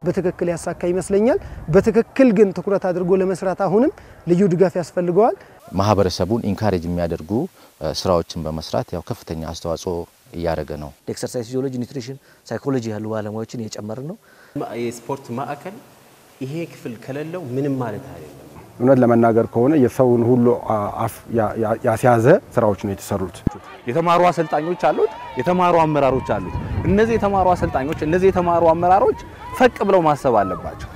በትክክል ያሳካ ይመስለኛል። በትክክል ግን ትኩረት አድርጎ ለመስራት አሁንም ልዩ ድጋፍ ያስፈልገዋል። ማህበረሰቡን ኢንካሬጅ የሚያደርጉ ስራዎችን በመስራት ያው ከፍተኛ አስተዋጽኦ እያደረገ ነው። ኤክሰርሳይዝ ፊዚዮሎጂ፣ ኒውትሪሽን፣ ሳይኮሎጂ ያሉ ባለሙያዎችን እየጨመርን ነው። የስፖርት ማዕከል ይሄ ክፍል ከሌለው ምንም ማለት አይደለም። እውነት ለመናገር ከሆነ የሰውን ሁሉ አፍ ያስያዘ ስራዎች ነው የተሰሩት። የተማሩ አሰልጣኞች አሉት፣ የተማሩ አመራሮች አሉት። እነዚህ የተማሩ አሰልጣኞች፣ እነዚህ የተማሩ አመራሮች ፈቅ ብለው ማሰብ አለባቸው።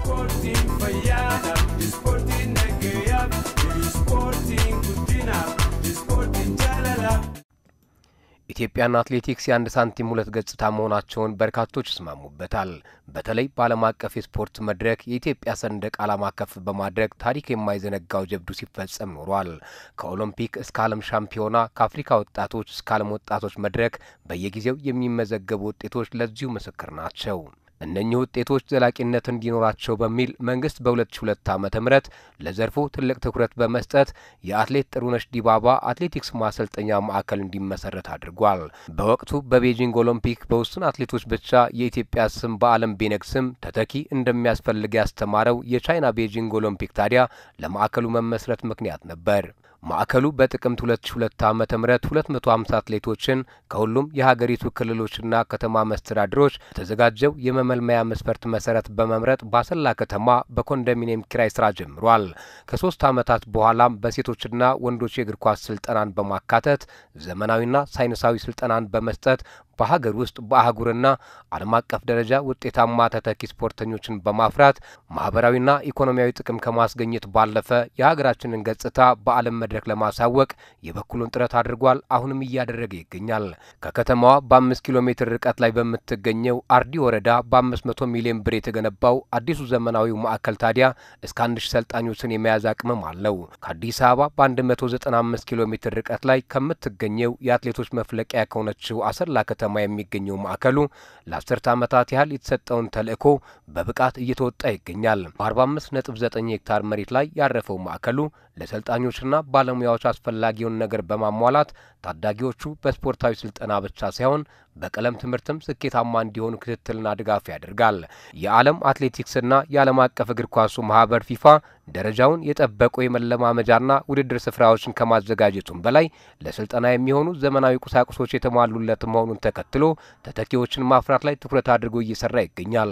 ኢትዮጵያና አትሌቲክስ የአንድ ሳንቲም ሁለት ገጽታ መሆናቸውን በርካቶች ይስማሙበታል። በተለይ በዓለም አቀፍ የስፖርት መድረክ የኢትዮጵያ ሰንደቅ ዓላማ ከፍ በማድረግ ታሪክ የማይዘነጋው ጀብዱ ሲፈጸም ኖሯል። ከኦሎምፒክ እስከ ዓለም ሻምፒዮና፣ ከአፍሪካ ወጣቶች እስከ ዓለም ወጣቶች መድረክ በየጊዜው የሚመዘገቡ ውጤቶች ለዚሁ ምስክር ናቸው። እነኚህ ውጤቶች ዘላቂነት እንዲኖራቸው በሚል መንግስት በ2002 ዓ.ም ለዘርፉ ትልቅ ትኩረት በመስጠት የአትሌት ጥሩነሽ ዲባባ አትሌቲክስ ማሰልጠኛ ማዕከል እንዲመሰረት አድርጓል። በወቅቱ በቤጂንግ ኦሎምፒክ በውስን አትሌቶች ብቻ የኢትዮጵያ ስም በዓለም ቢነግስም ተተኪ እንደሚያስፈልግ ያስተማረው የቻይና ቤጂንግ ኦሎምፒክ ታዲያ ለማዕከሉ መመስረት ምክንያት ነበር። ማዕከሉ በጥቅምት 2002 ዓ.ም 250 አትሌቶችን ከሁሉም የሀገሪቱ ክልሎችና ከተማ መስተዳድሮች በተዘጋጀው የመመልመያ መስፈርት መሰረት በመምረጥ በአሰላ ከተማ በኮንዶሚኒየም ኪራይ ስራ ጀምሯል። ከሶስት ዓመታት በኋላም በሴቶችና ወንዶች የእግር ኳስ ስልጠናን በማካተት ዘመናዊና ሳይንሳዊ ስልጠናን በመስጠት በሀገር ውስጥ በአህጉርና ዓለም አቀፍ ደረጃ ውጤታማ ተተኪ ስፖርተኞችን በማፍራት ማህበራዊና ኢኮኖሚያዊ ጥቅም ከማስገኘት ባለፈ የሀገራችንን ገጽታ በዓለም መድረክ ለማሳወቅ የበኩሉን ጥረት አድርጓል። አሁንም እያደረገ ይገኛል። ከከተማዋ በአምስት ኪሎ ሜትር ርቀት ላይ በምትገኘው አርዲ ወረዳ በአምስት መቶ ሚሊዮን ብር የተገነባው አዲሱ ዘመናዊው ማዕከል ታዲያ እስከ አንድ ሺህ ሰልጣኞችን የመያዝ አቅምም አለው። ከአዲስ አበባ በአንድ መቶ ዘጠና አምስት ኪሎ ሜትር ርቀት ላይ ከምትገኘው የአትሌቶች መፍለቂያ ከሆነችው አሰላ ከተማ የሚገኘው ማዕከሉ ለአስርተ ዓመታት ያህል የተሰጠውን ተልዕኮ በብቃት እየተወጣ ይገኛል። በአርባ አምስት ነጥብ ዘጠኝ ሄክታር መሬት ላይ ያረፈው ማዕከሉ ለሰልጣኞችና ባለሙያዎች አስፈላጊውን ነገር በማሟላት ታዳጊዎቹ በስፖርታዊ ስልጠና ብቻ ሳይሆን በቀለም ትምህርትም ስኬታማ እንዲሆኑ ክትትልና ድጋፍ ያደርጋል። የዓለም አትሌቲክስና የዓለም አቀፍ እግር ኳሱ ማህበር ፊፋ ደረጃውን የጠበቁ የመለማመጃና ውድድር ስፍራዎችን ከማዘጋጀቱም በላይ ለስልጠና የሚሆኑ ዘመናዊ ቁሳቁሶች የተሟሉለት መሆኑን ተከትሎ ተተኪዎችን ማፍራት ላይ ትኩረት አድርጎ እየሰራ ይገኛል።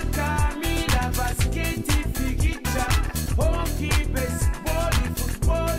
Hockey, baseball, football,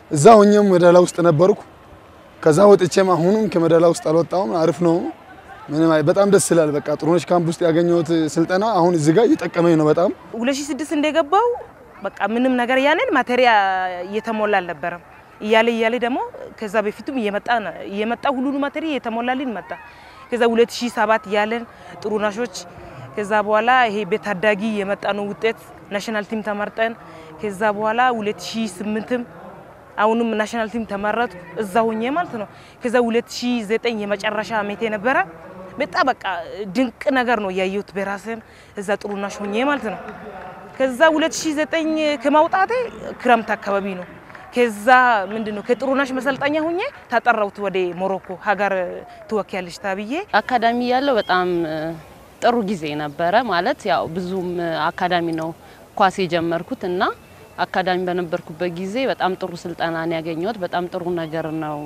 እዛ ሆኜም ሜዳላ ውስጥ ነበርኩ። ከዛ ወጥቼም አሁንም ከሜዳላ ውስጥ አልወጣሁም። አሪፍ ነው። ምንም አይ በጣም ደስ ይላል። በቃ ጥሩነሽ ካምፕ ውስጥ ያገኘሁት ስልጠና አሁን እዚህ ጋር እየጠቀመኝ ነው በጣም 2006 እንደገባው በቃ ምንም ነገር ያንን ማቴሪያ እየተሞላ አልነበረም። እያለ እያለ ደግሞ ከዛ በፊቱም እየመጣ እየመጣ ሁሉን ማቴሪያ እየተሞላልን መጣ። ከዛ 2007 ያለን ጥሩነሾች ከዛ በኋላ ይሄ በታዳጊ የመጣ ነው ውጤት ናሽናል ቲም ተመርጠን ከዛ በኋላ 2008ም አሁንም ናሽናል ቲም ተመረጡ እዛ ሆኜ ማለት ነው። ከዛ 2009 የመጨረሻ አመቴ ነበረ። በጣም በቃ ድንቅ ነገር ነው ያየሁት በራስን እዛ ጥሩነሽ ሆኜ ማለት ነው። ከዛ 2009 ከማውጣቴ ክረምት አካባቢ ነው። ከዛ ምንድን ነው ከጥሩነሽ መሰልጠኛ ሆኜ ተጠራሁት ወደ ሞሮኮ ሀገር ትወኪያለሽ ተብዬ አካዳሚ ያለው በጣም ጥሩ ጊዜ ነበረ። ማለት ያው ብዙም አካዳሚ ነው ኳስ የጀመርኩት እና አካዳሚ በነበርኩበት ጊዜ በጣም ጥሩ ስልጠና ነው ያገኘሁት። በጣም ጥሩ ነገር ነው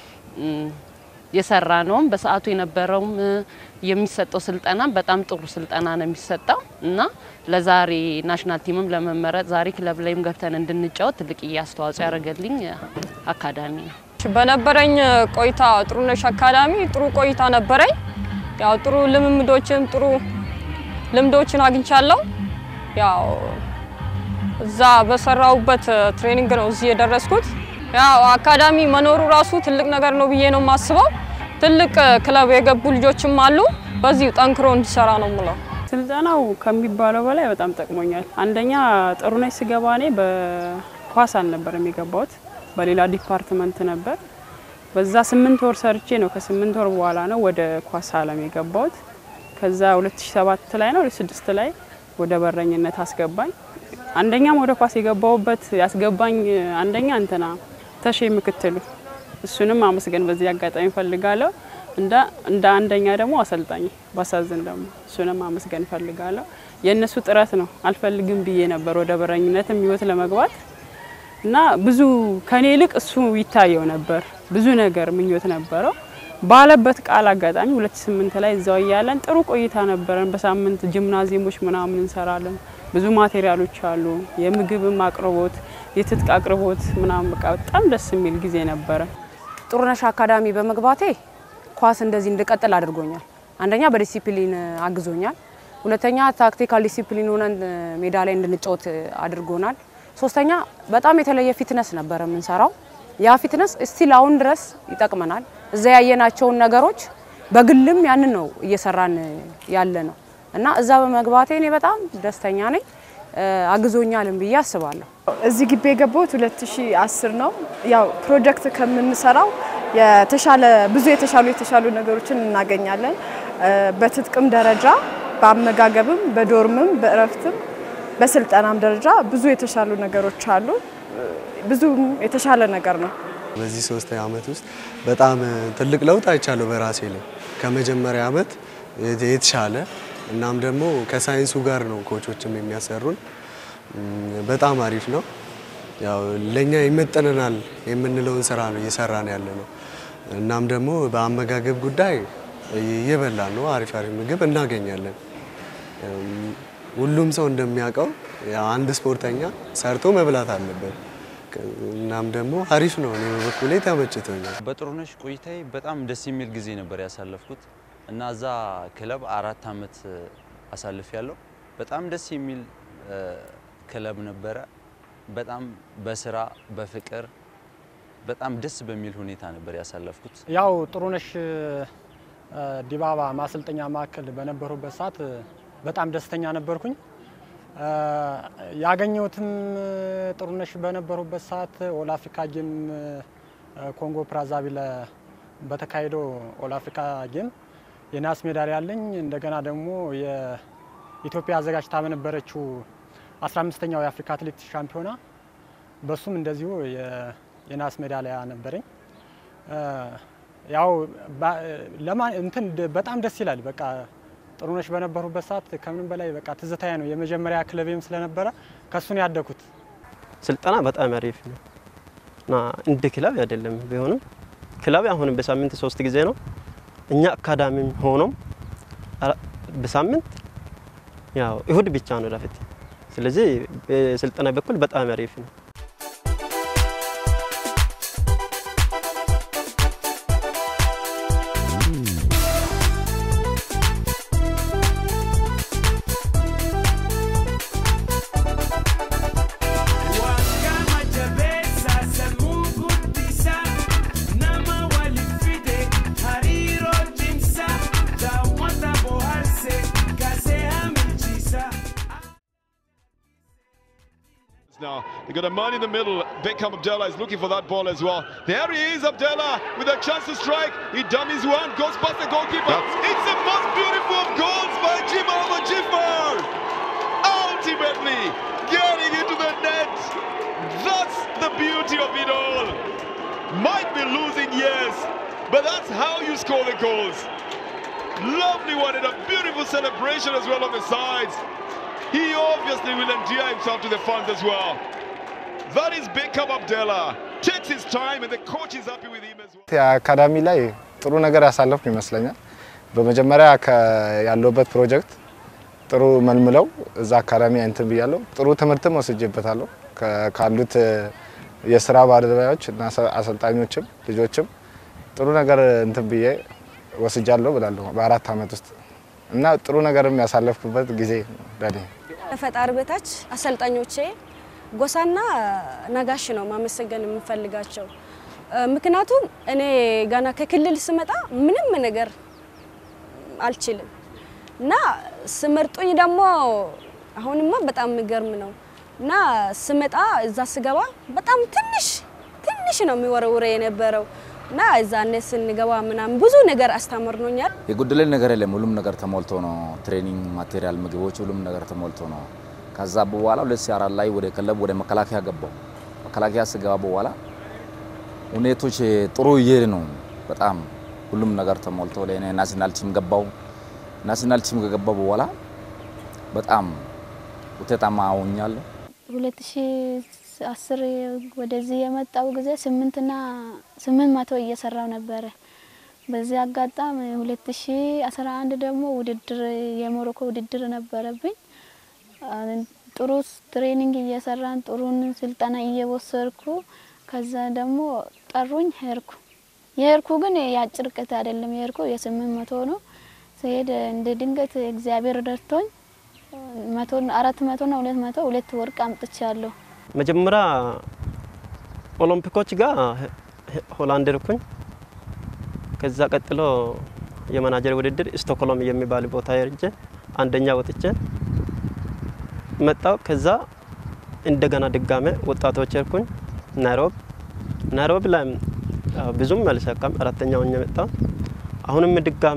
የሰራ ነውም በሰዓቱ የነበረውም የሚሰጠው ስልጠና በጣም ጥሩ ስልጠና ነው የሚሰጠው እና ለዛሬ ናሽናል ቲምም ለመመረጥ ዛሬ ክለብ ላይም ገብተን እንድንጫወት ትልቅ አስተዋጽኦ ያደረገልኝ አካዳሚ ነው። በነበረኝ ቆይታ ጥሩነሽ አካዳሚ ጥሩ ቆይታ ነበረኝ። ያው ጥሩ ልምምዶችን ጥሩ ልምዶችን አግኝቻለሁ። ያው እዛ በሰራውበት ትሬኒንግ ነው እዚህ የደረስኩት። ያው አካዳሚ መኖሩ ራሱ ትልቅ ነገር ነው ብዬ ነው የማስበው። ትልቅ ክለብ የገቡ ልጆችም አሉ። በዚሁ ጠንክሮ እንዲሰራ ነው ምለው። ስልጠናው ከሚባለው በላይ በጣም ጠቅሞኛል። አንደኛ ጥሩነሽ ስገባ እኔ በኳስ አልነበረም የገባሁት፣ በሌላ ዲፓርትመንት ነበር። በዛ ስምንት ወር ሰርቼ ነው ከስምንት ወር በኋላ ነው ወደ ኳስ አለም የገባሁት። ከዛ 2007 ላይ ነው 2006 ላይ ወደ በረኝነት አስገባኝ። አንደኛም ወደ ኳስ የገባሁበት ያስገባኝ አንደኛ እንትና ተሼ ምክትሉ እሱንም አመስገን በዚህ አጋጣሚ ፈልጋለሁ። እንደ እንደ አንደኛ ደግሞ አሰልጣኝ ባሳዝን ደግሞ እሱንም አመስገን ፈልጋለሁ። የእነሱ ጥረት ነው። አልፈልግም ብዬ ነበር ወደ በረኝነትም ህይወት ለመግባት እና ብዙ ከኔ ይልቅ እሱ ይታየው ነበር። ብዙ ነገር ምኞት ነበረው ባለበት ቃል አጋጣሚ 2008 ላይ እዛው እያለን ጥሩ ቆይታ ነበረን። በሳምንት ጂምናዚየሞች ምናምን እንሰራለን። ብዙ ማቴሪያሎች አሉ። የምግብም አቅርቦት፣ የትጥቅ አቅርቦት ምናምን በቃ በጣም ደስ የሚል ጊዜ ነበረ። ጥሩነሽ አካዳሚ በመግባቴ ኳስ እንደዚህ እንድቀጥል አድርጎኛል። አንደኛ በዲሲፕሊን አግዞኛል። ሁለተኛ ታክቲካል ዲሲፕሊን ሆነን ሜዳ ላይ እንድንጫወት አድርጎናል። ሶስተኛ በጣም የተለየ ፊትነስ ነበረ የምንሰራው። ያ ፊትነስ እስቲል አሁን ድረስ ይጠቅመናል። እዛ ያየናቸውን ነገሮች በግልም ያንን ነው እየሰራን ያለ ነው እና እዛ በመግባቴ እኔ በጣም ደስተኛ ነኝ። አግዞኛልም ብዬ አስባለሁ። እዚህ ግቢ የገባሁት 2010 ነው። ያው ፕሮጀክት ከምንሰራው የተሻለ ብዙ የተሻሉ የተሻሉ ነገሮችን እናገኛለን። በትጥቅም ደረጃ በአመጋገብም፣ በዶርምም፣ በእረፍትም፣ በስልጠናም ደረጃ ብዙ የተሻሉ ነገሮች አሉ። ብዙ የተሻለ ነገር ነው። በዚህ ሶስት ዓመት ውስጥ በጣም ትልቅ ለውጥ አይቻለሁ በራሴ ላይ ከመጀመሪያ ዓመት የተሻለ እናም ደግሞ ከሳይንሱ ጋር ነው ኮቾችም የሚያሰሩን። በጣም አሪፍ ነው። ያው ለኛ ይመጠነናል የምንለውን ስራ ነው እየሰራን ያለ ነው። እናም ደግሞ በአመጋገብ ጉዳይ እየበላን ነው። አሪፍ አሪፍ ምግብ እናገኛለን። ሁሉም ሰው እንደሚያውቀው ያው አንድ ስፖርተኛ ሰርቶ መብላት አለበት። እናም ደግሞ አሪፍ ነው። እኔ በበኩሌ ተመችቶኛል። በጥሩነሽ ቆይታዬ በጣም ደስ የሚል ጊዜ ነበር ያሳለፍኩት እና እዛ ክለብ አራት አመት አሳልፍ ያለው በጣም ደስ የሚል ክለብ ነበረ። በጣም በስራ በፍቅር በጣም ደስ በሚል ሁኔታ ነበር ያሳለፍኩት። ያው ጥሩነሽ ዲባባ ማሰልጠኛ ማዕከል በነበሩበት ሰዓት በጣም ደስተኛ ነበርኩኝ። ያገኘሁትም ጥሩነሽ በነበሩበት ሰዓት ኦል አፍሪካ ጌም ኮንጎ ብራዛቪል በተካሄደው ኦል አፍሪካ ጌም የናስ ሜዳሊያ አለኝ። እንደገና ደግሞ የኢትዮጵያ አዘጋጅታ በነበረችው 15ኛው የአፍሪካ አትሌቲክስ ሻምፒዮና በሱም እንደዚሁ የናስ ሜዳሊያ ነበረኝ። ያው እንትን በጣም ደስ ይላል። በቃ ጥሩነሽ በነበሩበት ሰዓት ከምንም በላይ በቃ ትዝታዬ ነው። የመጀመሪያ ክለቤም ስለነበረ ከሱን ያደኩት ስልጠና በጣም አሪፍ ነው እና እንደ ክለብ አይደለም ቢሆንም ክለብ አሁንም በሳምንት ሶስት ጊዜ ነው። እኛ አካዳሚም ሆኖም በሳምንት ያው እሁድ ብቻ ነው ረፍት። ስለዚህ በስልጠና በኩል በጣም አሪፍ ነው። now. They got a man in the middle. Beckham Abdullah is looking for that ball as well. There he is, Abdullah, with a chance to strike. He dummies one, goes past the goalkeeper. It's the most beautiful of goals by Jimal Majifar. Ultimately, getting into the net. That's the beauty of it all. Might be losing, yes, but that's how you score the goals. Lovely one and a beautiful celebration as well on the sides. He obviously will endear himself to the fans as well. That is Beckham Abdullah. Takes his time and the coach is happy with him as well. አካዳሚ ላይ ጥሩ ነገር ያሳለፍኩ ይመስለኛል። በመጀመሪያ ያለሁበት ፕሮጀክት ጥሩ መልምለው እዛ አካዳሚ እንትን ብያለሁ። ጥሩ ትምህርትም ወስጄበታለሁ ካሉት የስራ ባልደረባዎች እና አሰልጣኞችም ልጆችም ጥሩ ነገር እንትን ብዬ ወስጃለሁ ብላለሁ በአራት አመት ውስጥ እና ጥሩ ነገርም ያሳለፍኩበት ጊዜ ለኔ ከፈጣሪ በታች አሰልጣኞቼ ጎሳና ነጋሽ ነው ማመሰገን የምፈልጋቸው። ምክንያቱም እኔ ገና ከክልል ስመጣ ምንም ነገር አልችልም እና ስመርጡኝ ደግሞ አሁንማ በጣም የሚገርም ነው እና ስመጣ እዛ ስገባ በጣም ትንሽ ትንሽ ነው የሚወረውረ የነበረው እና እዛኔ ስንገባ ምናምን ብዙ ነገር አስተምርኖኛል። የጎደለን ነገር የለም። ሁሉም ነገር ተሞልቶ ነው። ትሬኒንግ ማቴሪያል፣ ምግቦች፣ ሁሉም ነገር ተሞልቶ ነው። ከዛ በኋላ ሁለት ሺህ አራት ላይ ወደ ክለብ ወደ መከላከያ ገባው። መከላከያ ስገባ በኋላ ሁኔቶች ጥሩ እየሄድ ነው። በጣም ሁሉም ነገር ተሞልቶ ለእኔ ናሽናል ቲም ገባው። ናሽናል ቲም ከገባው በኋላ በጣም ውጤታማ ሆኛለሁ። ሁለት ሺህ አስር ወደዚህ የመጣው ጊዜ ስምንትና ስምንት መቶ እየሰራው ነበረ። በዚህ አጋጣሚ ሁለት ሺ አስራ አንድ ደግሞ ውድድር የሞሮኮ ውድድር ነበረብኝ። ጥሩ ትሬኒንግ እየሰራን ጥሩን ስልጠና እየወሰድኩ ከዛ ደግሞ ጠሩኝ ሄድኩ። የሄድኩ ግን የአጭር ርቀት አይደለም የሄድኩ የስምንት መቶ ነው። ስሄድ እንደ ድንገት እግዚአብሔር ረድቶኝ መቶ አራት መቶና ሁለት መቶ ሁለት ወርቅ አምጥቻለሁ። መጀመሪያ ኦሎምፒኮች ጋር ሆላንድ ሄድኩኝ። ከዛ ቀጥሎ የመናጀር ውድድር ስቶክሆልም የሚባል ቦታ ሄጄ አንደኛ ወጥቼ መጣው። ከዛ እንደገና ድጋሜ ወጣቶች ሄድኩኝ ናይሮቢ። ናይሮቢ ላይ ብዙም አልሳካም፣ አራተኛ ሆኜ መጣው። አሁንም ድጋሜ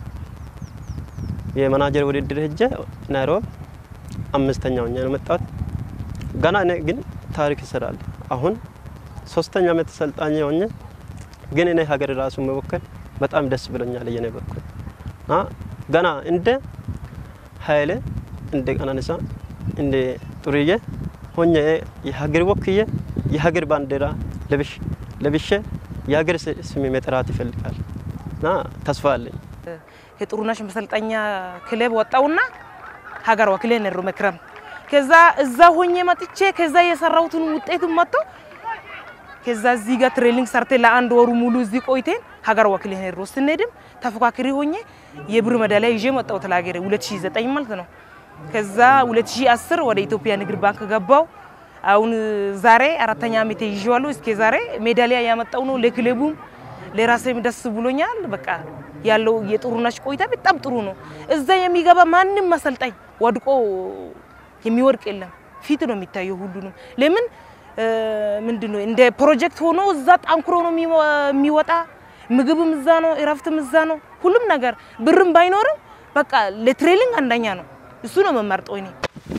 የመናጀር ውድድር ሄጄ ናይሮቢ አምስተኛ ሆኜ ነው መጣሁት። ገና እኔ ግን ታሪክ ይሰራል። አሁን ሶስተኛ ዓመት ሰልጣኝ ሆኜ ግን እኔ ሀገር ራሱ መወከል በጣም ደስ ብሎኛል። የኔ በኩል ገና እንደ ኃይሌ እንደ ቀነኒሳ እንደ ጥሩዬ ሆኜ የሀገር ወክዬ የሀገር ባንዲራ ለብሼ የሀገር ስም መጥራት ይፈልጋል እና ተስፋ አለኝ። የጥሩነሽ መሰልጠኛ ክለብ ወጣውና ሀገር ወክሌ ነሮ መክረም ከዛ እዛ ሆኜ መጥቼ ከዛ የሰራሁትን ውጤቱን መጥቶ ከዛ እዚህ ጋር ትሬኒንግ ሰርቴ ለአንድ ወሩ ሙሉ እዚህ ቆይቴን ሀገር ወክሌ ነሮ ስንሄድም ተፎካካሪ ሆኜ የብር ሜዳሊያ ይዤ መጣሁ ለሀገሬ 2009 ማለት ነው። ከዛ 2010 ወደ ኢትዮጵያ ንግድ ባንክ ገባው። አሁን ዛሬ አራተኛ ዓመቴ ይዤዋለሁ። እስከ ዛሬ ሜዳሊያ ያመጣው ነው ለክለቡም ለራሴም ደስ ብሎኛል። በቃ ያለው የጥሩነሽ ቆይታ በጣም ጥሩ ነው። እዛ የሚገባ ማንም አሰልጣኝ ወድቆ የሚወድቅ የለም። ፊት ነው የሚታየው ሁሉንም። ለምን ምንድን ነው እንደ ፕሮጀክት ሆኖ እዛ ጠንክሮ ነው የሚወጣ። ምግብም እዛ ነው፣ እረፍትም እዛ ነው፣ ሁሉም ነገር ብርም ባይኖርም በቃ ለትሬኒንግ አንደኛ ነው። እሱ ነው መመርጠው እኔ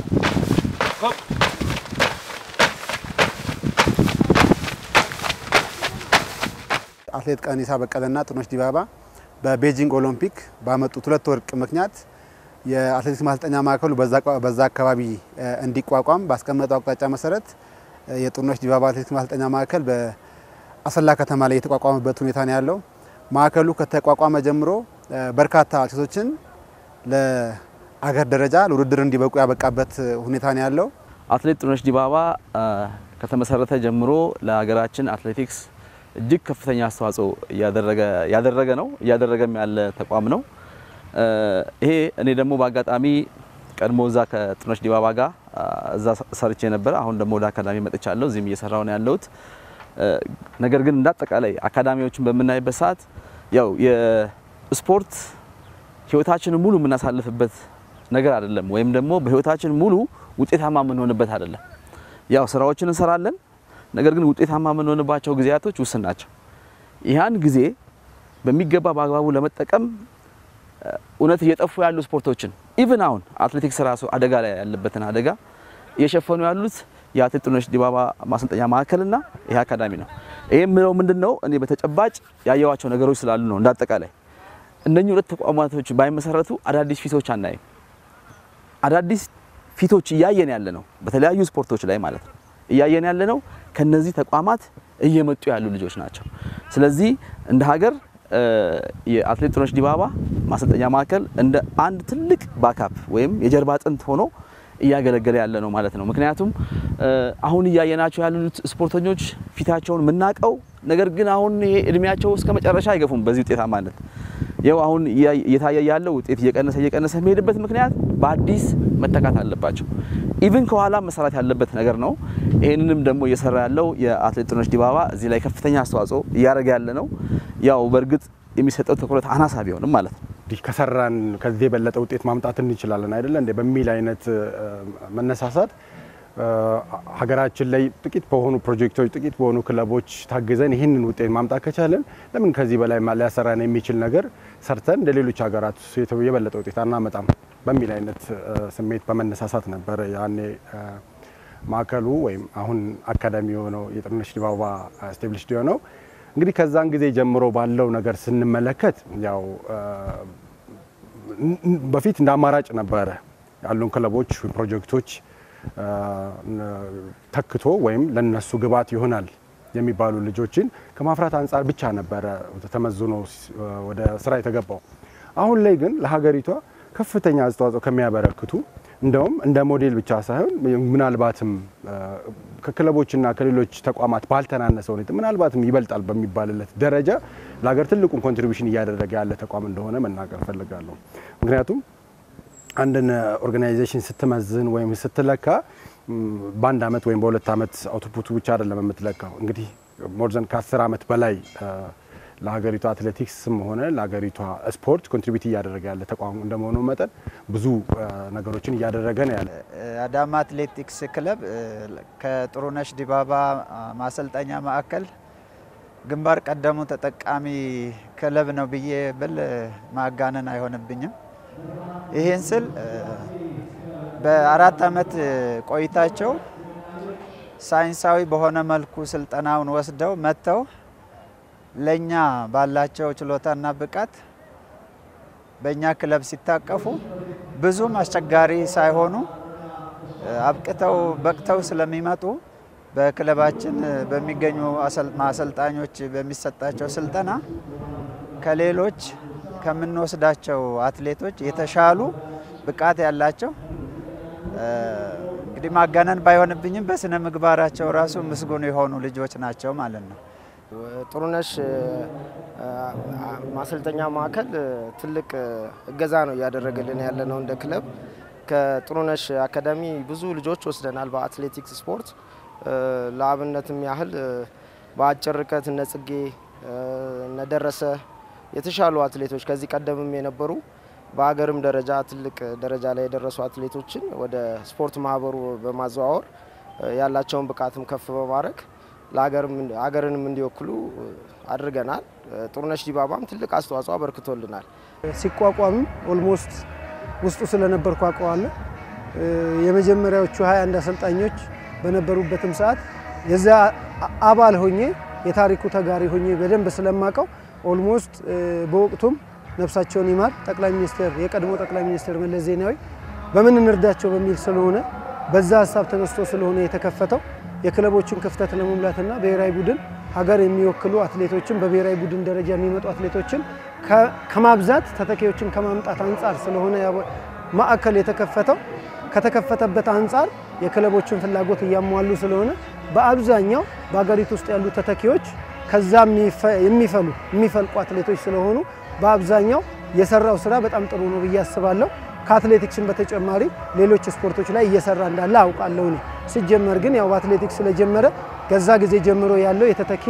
አትሌት ቀነኒሳ በቀለና ጥሩነሽ ዲባባ በቤጂንግ ኦሎምፒክ ባመጡት ሁለት ወርቅ ምክንያት የአትሌቲክስ ማሰልጠኛ ማዕከሉ በዛ አካባቢ እንዲቋቋም ባስቀመጠው አቅጣጫ መሰረት የጥሩነሽ ዲባባ አትሌቲክስ ማሰልጠኛ ማዕከል በአሰላ ከተማ ላይ የተቋቋመበት ሁኔታ ነው ያለው። ማዕከሉ ከተቋቋመ ጀምሮ በርካታ አትሌቶችን ለአገር ደረጃ ለውድድር እንዲበቁ ያበቃበት ሁኔታ ነው ያለው። አትሌት ጥሩነሽ ዲባባ ከተመሰረተ ጀምሮ ለሀገራችን አትሌቲክስ እጅግ ከፍተኛ አስተዋጽኦ ያደረገ ነው እያደረገም ያለ ተቋም ነው። ይሄ እኔ ደግሞ በአጋጣሚ ቀድሞ እዛ ከጥሩነሽ ዲባባ ጋር እዛ ሰርቼ ነበረ። አሁን ደግሞ ወደ አካዳሚ መጥቻለሁ። እዚህም እየሰራሁ ነው ያለሁት። ነገር ግን እንዳጠቃላይ አካዳሚዎችን በምናይበት ሰዓት ያው የስፖርት ህይወታችንን ሙሉ የምናሳልፍበት ነገር አይደለም፣ ወይም ደግሞ በህይወታችን ሙሉ ውጤታማ የምንሆንበት አይደለም። ያው ስራዎችን እንሰራለን፣ ነገር ግን ውጤታማ የምንሆንባቸው ጊዜያቶች ውስን ናቸው። ያን ጊዜ በሚገባ በአግባቡ ለመጠቀም እውነት እየጠፉ ያሉ ስፖርቶችን ኢቭን አሁን አትሌቲክስ ራሱ አደጋ ላይ ያለበትን አደጋ እየሸፈኑ ያሉት የአትሌት ጥሩነሽ ዲባባ ማሰልጠኛ ማዕከልና ይሄ አካዳሚ ነው። ይሄ የምለው ምንድን ነው እኔ በተጨባጭ ያየዋቸው ነገሮች ስላሉ ነው። እንዳጠቃላይ እነኚህ ሁለት ተቋማቶች ባይመሰረቱ አዳዲስ ፊቶች አናይም። አዳዲስ ፊቶች እያየን ያለ ነው፣ በተለያዩ ስፖርቶች ላይ ማለት ነው እያየን ያለ ነው። ከነዚህ ተቋማት እየመጡ ያሉ ልጆች ናቸው። ስለዚህ እንደ ሀገር የአትሌት ጥሩነሽ ዲባባ ማሰልጠኛ ማዕከል እንደ አንድ ትልቅ ባካፕ ወይም የጀርባ አጥንት ሆኖ እያገለገለ ያለ ነው ማለት ነው። ምክንያቱም አሁን እያየናቸው ያሉት ስፖርተኞች ፊታቸውን የምናውቀው ነገር ግን አሁን ይሄ እድሜያቸው እስከ መጨረሻ አይገፉም በዚህ ውጤታማነት ይኸው አሁን እየታየ ያለው ውጤት እየቀነሰ እየቀነሰ የሚሄድበት ምክንያት በአዲስ መተካት አለባቸው። ኢቭን ከኋላ መሰራት ያለበት ነገር ነው። ይህንንም ደግሞ እየሰራ ያለው የአትሌት ጥሩነሽ ዲባባ እዚህ ላይ ከፍተኛ አስተዋጽኦ እያደረገ ያለ ነው። ያው በእርግጥ የሚሰጠው ትኩረት አናሳ ቢሆንም ማለት ነው። እንዲህ ከሰራን ከዚህ የበለጠ ውጤት ማምጣት እንችላለን አይደለ እንዴ በሚል አይነት መነሳሳት ሀገራችን ላይ ጥቂት በሆኑ ፕሮጀክቶች ጥቂት በሆኑ ክለቦች ታግዘን ይህንን ውጤት ማምጣት ከቻለን ለምን ከዚህ በላይ ሊያሰራን የሚችል ነገር ሰርተን እንደ ሌሎች ሀገራት የበለጠ ውጤት አናመጣም በሚል አይነት ስሜት በመነሳሳት ነበረ ያኔ ማዕከሉ ወይም አሁን አካዳሚ የሆነው የጥሩነሽ ዲባባ ስቴብሊሽድ የሆነው። እንግዲህ ከዛን ጊዜ ጀምሮ ባለው ነገር ስንመለከት ያው በፊት እንደ አማራጭ ነበረ ያሉን ክለቦች ፕሮጀክቶች ተክቶ ወይም ለነሱ ግብዓት ይሆናል የሚባሉ ልጆችን ከማፍራት አንጻር ብቻ ነበረ ተመዝኖ ወደ ስራ የተገባው። አሁን ላይ ግን ለሀገሪቷ ከፍተኛ አስተዋጽኦ ከሚያበረክቱ እንደውም እንደ ሞዴል ብቻ ሳይሆን ምናልባትም ከክለቦችና ከሌሎች ተቋማት ባልተናነሰ ሁኔታ ምናልባትም ይበልጣል በሚባልለት ደረጃ ለሀገር ትልቁን ኮንትሪቢሽን እያደረገ ያለ ተቋም እንደሆነ መናገር እፈልጋለሁ። ምክንያቱም አንድን ኦርጋናይዜሽን ስትመዝን ወይም ስትለካ በአንድ አመት ወይም በሁለት አመት አውትፑቱ ብቻ አይደለም የምትለካው። እንግዲህ ሞርዘን ከአስር አመት በላይ ለሀገሪቷ አትሌቲክስም ሆነ ለሀገሪቷ ስፖርት ኮንትሪቢዩት እያደረገ ያለ ተቋም እንደመሆኑ መጠን ብዙ ነገሮችን እያደረገ ነው ያለ። አዳማ አትሌቲክስ ክለብ ከጥሩነሽ ዲባባ ማሰልጠኛ ማዕከል ግንባር ቀደሙ ተጠቃሚ ክለብ ነው ብዬ ብል ማጋነን አይሆንብኝም። ይህን ስል በአራት አመት ቆይታቸው ሳይንሳዊ በሆነ መልኩ ስልጠናውን ወስደው መጥተው ለኛ ባላቸው ችሎታና ብቃት በእኛ ክለብ ሲታቀፉ ብዙም አስቸጋሪ ሳይሆኑ አብቅተው በቅተው ስለሚመጡ በክለባችን በሚገኙ አሰልጣኞች በሚሰጣቸው ስልጠና ከሌሎች ከምንወስዳቸው አትሌቶች የተሻሉ ብቃት ያላቸው እንግዲህ ማጋነን ባይሆንብኝም በስነ ምግባራቸው ራሱ ምስጉን የሆኑ ልጆች ናቸው ማለት ነው። ጥሩነሽ ማሰልጠኛ ማዕከል ትልቅ እገዛ ነው እያደረገልን ያለ ነው እንደ ክለብ። ከጥሩነሽ አካዳሚ ብዙ ልጆች ወስደናል በአትሌቲክስ ስፖርት። ለአብነትም ያህል በአጭር ርቀት እነ ጽጌ እነ ደረሰ የተሻሉ አትሌቶች ከዚህ ቀደምም የነበሩ በሀገርም ደረጃ ትልቅ ደረጃ ላይ የደረሱ አትሌቶችን ወደ ስፖርት ማህበሩ በማዘዋወር ያላቸውን ብቃትም ከፍ በማድረግ ሀገርንም እንዲወክሉ አድርገናል። ጥሩነሽ ዲባባም ትልቅ አስተዋጽኦ አበርክቶልናል። ሲቋቋምም ኦልሞስት ውስጡ ስለነበርኩ አውቀዋለሁ። የመጀመሪያዎቹ 21 አሰልጣኞች በነበሩበትም ሰዓት የዛ አባል ሆኜ የታሪኩ ተጋሪ ሆኜ በደንብ ስለማቀው ኦልሞስት በወቅቱም ነፍሳቸውን ይማር ጠቅላይ ሚኒስትር የቀድሞ ጠቅላይ ሚኒስትር መለስ ዜናዊ በምን እንርዳቸው በሚል ስለሆነ በዛ ሀሳብ ተነስቶ ስለሆነ የተከፈተው የክለቦችን ክፍተት ለመሙላትና ብሔራዊ ቡድን ሀገር የሚወክሉ አትሌቶችን በብሔራዊ ቡድን ደረጃ የሚመጡ አትሌቶችን ከማብዛት ተተኪዎችን ከማምጣት አንጻር ስለሆነ ማዕከል የተከፈተው ከተከፈተበት አንጻር የክለቦችን ፍላጎት እያሟሉ ስለሆነ በአብዛኛው በሀገሪቱ ውስጥ ያሉ ተተኪዎች ከዛ የሚፈሉ የሚፈልቁ አትሌቶች ስለሆኑ በአብዛኛው የሰራው ስራ በጣም ጥሩ ነው ብዬ አስባለሁ። ከአትሌቲክስን በተጨማሪ ሌሎች ስፖርቶች ላይ እየሰራ እንዳለ አውቃለሁ። እኔ ሲጀመር ግን ያው በአትሌቲክስ ስለጀመረ ከዛ ጊዜ ጀምሮ ያለው የተተኪ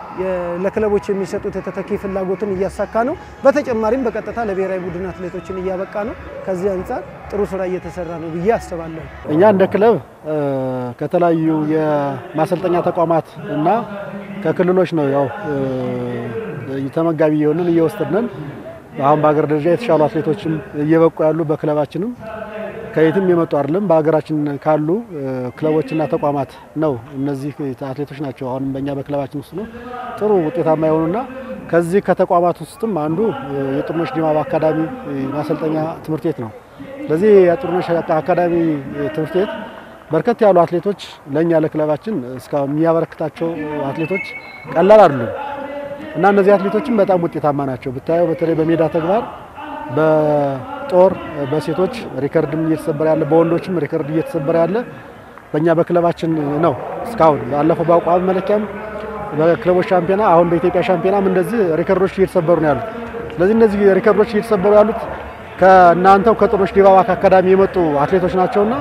ለክለቦች የሚሰጡት የተተኪ ፍላጎትን እያሳካ ነው። በተጨማሪም በቀጥታ ለብሔራዊ ቡድን አትሌቶችን እያበቃ ነው። ከዚህ አንጻር ጥሩ ስራ እየተሰራ ነው ብዬ አስባለሁ። እኛ እንደ ክለብ ከተለያዩ የማሰልጠኛ ተቋማት እና ከክልሎች ነው ያው ተመጋቢ የሆንን እየወሰድነን አሁን በሀገር ደረጃ የተሻሉ አትሌቶችም እየበቁ ያሉ በክለባችንም ከየትም የመጡ አይደለም በሀገራችን ካሉ ክለቦችና ተቋማት ነው። እነዚህ አትሌቶች ናቸው አሁንም በእኛ በክለባችን ውስጥ ነው ጥሩ ውጤታማ የሆኑና ከዚህ ከተቋማት ውስጥም አንዱ የጥሩነሽ ዲባባ አካዳሚ ማሰልጠኛ ትምህርት ቤት ነው። ስለዚህ የጥሩነሽ አካዳሚ ትምህርት ቤት በርከት ያሉ አትሌቶች ለእኛ ለክለባችን እስካሁን የሚያበረክታቸው አትሌቶች ቀላል አይደሉም እና እነዚህ አትሌቶችም በጣም ውጤታማ ናቸው። ብታየው በተለይ በሜዳ ተግባር በጦር በሴቶች ሪከርድም እየተሰበረ ያለ በወንዶችም ሪከርድ እየተሰበረ ያለ በእኛ በክለባችን ነው። እስካሁን ባለፈው በአቋም መለኪያም በክለቦች ሻምፒዮና አሁን በኢትዮጵያ ሻምፒዮናም እንደዚህ ሪከርዶች እየተሰበሩ ነው ያሉት። ስለዚህ እነዚህ ሪከርዶች እየተሰበሩ ያሉት ከእናንተው ከጥሩነሽ ዲባባ አካዳሚ የመጡ አትሌቶች ናቸውና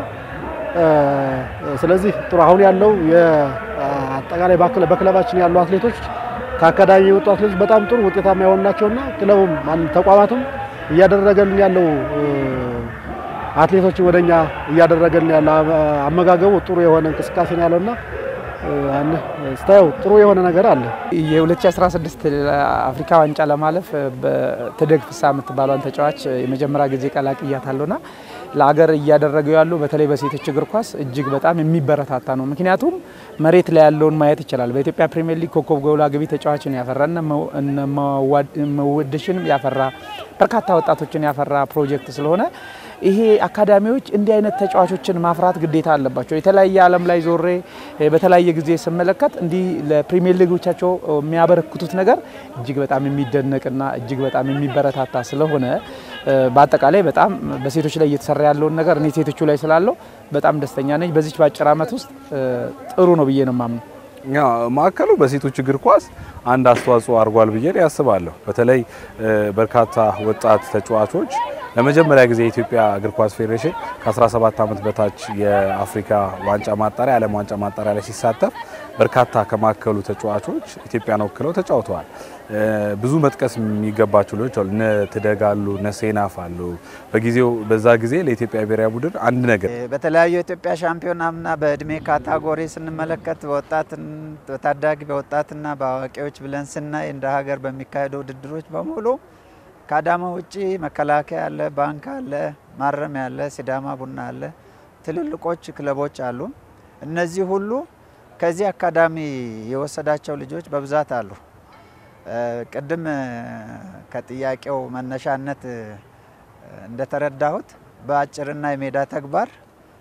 ስለዚህ ጥሩ አሁን ያለው አጠቃላይ በክለባችን ያሉ አትሌቶች ከአካዳሚ የመጡ አትሌቶች በጣም ጥሩ ውጤታማ የሆኑ ናቸውና ክለቡም ተቋማቱም እያደረገልን ያለው አትሌቶችን ወደኛ እያደረገልን ያለው አመጋገቡ ጥሩ የሆነ እንቅስቃሴ ነው ያለውና ስታየው ጥሩ የሆነ ነገር አለ። የ2016 አፍሪካ ዋንጫ ለማለፍ በትደግ ፍሳ የምትባሏን ተጫዋች የመጀመሪያ ጊዜ ቀላቅያታለሁና ለሀገር እያደረገው ያሉ በተለይ በሴቶች እግር ኳስ እጅግ በጣም የሚበረታታ ነው። ምክንያቱም መሬት ላይ ያለውን ማየት ይችላል። በኢትዮጵያ ፕሪሚየር ሊግ ኮከብ ጎል አግቢ ተጫዋችን ያፈራ እነ መወድሽንም ያፈራ በርካታ ወጣቶችን ያፈራ ፕሮጀክት ስለሆነ ይሄ አካዳሚዎች እንዲህ አይነት ተጫዋቾችን ማፍራት ግዴታ አለባቸው። የተለያየ ዓለም ላይ ዞሬ በተለያየ ጊዜ ስመለከት እንዲህ ለፕሪሚየር ሊጎቻቸው የሚያበረክቱት ነገር እጅግ በጣም የሚደነቅና እጅግ በጣም የሚበረታታ ስለሆነ በአጠቃላይ በጣም በሴቶች ላይ እየተሰራ ያለውን ነገር እኔ ሴቶቹ ላይ ስላለው በጣም ደስተኛ ነኝ። በዚች በአጭር ዓመት ውስጥ ጥሩ ነው ብዬ ነው የማምነው። ማዕከሉ በሴቶች እግር ኳስ አንድ አስተዋጽኦ አድርጓል ብዬ ያስባለሁ። በተለይ በርካታ ወጣት ተጫዋቾች ለመጀመሪያ ጊዜ የኢትዮጵያ እግር ኳስ ፌዴሬሽን ከ17 ዓመት በታች የአፍሪካ ዋንጫ ማጣሪያ የዓለም ዋንጫ ማጣሪያ ላይ ሲሳተፍ በርካታ ከማዕከሉ ተጫዋቾች ኢትዮጵያን ወክለው ተጫውተዋል። ብዙ መጥቀስ የሚገባቸው ልጆች አሉ። እነ ትደጋሉ፣ እነ ሴናፍ አሉ። በጊዜው በዛ ጊዜ ለኢትዮጵያ ብሔራዊ ቡድን አንድ ነገር በተለያዩ የኢትዮጵያ ሻምፒዮናና በእድሜ ካታጎሪ ስንመለከት በወጣት በታዳጊ በወጣትና በአዋቂዎች ብለን ስናይ እንደ ሀገር በሚካሄዱ ውድድሮች በሙሉ ከአዳማ ውጪ መከላከያ አለ፣ ባንክ አለ፣ ማረሚያ አለ፣ ሲዳማ ቡና አለ፣ ትልልቆች ክለቦች አሉ። እነዚህ ሁሉ ከዚህ አካዳሚ የወሰዳቸው ልጆች በብዛት አሉ። ቅድም ከጥያቄው መነሻነት እንደተረዳሁት በአጭርና የሜዳ ተግባር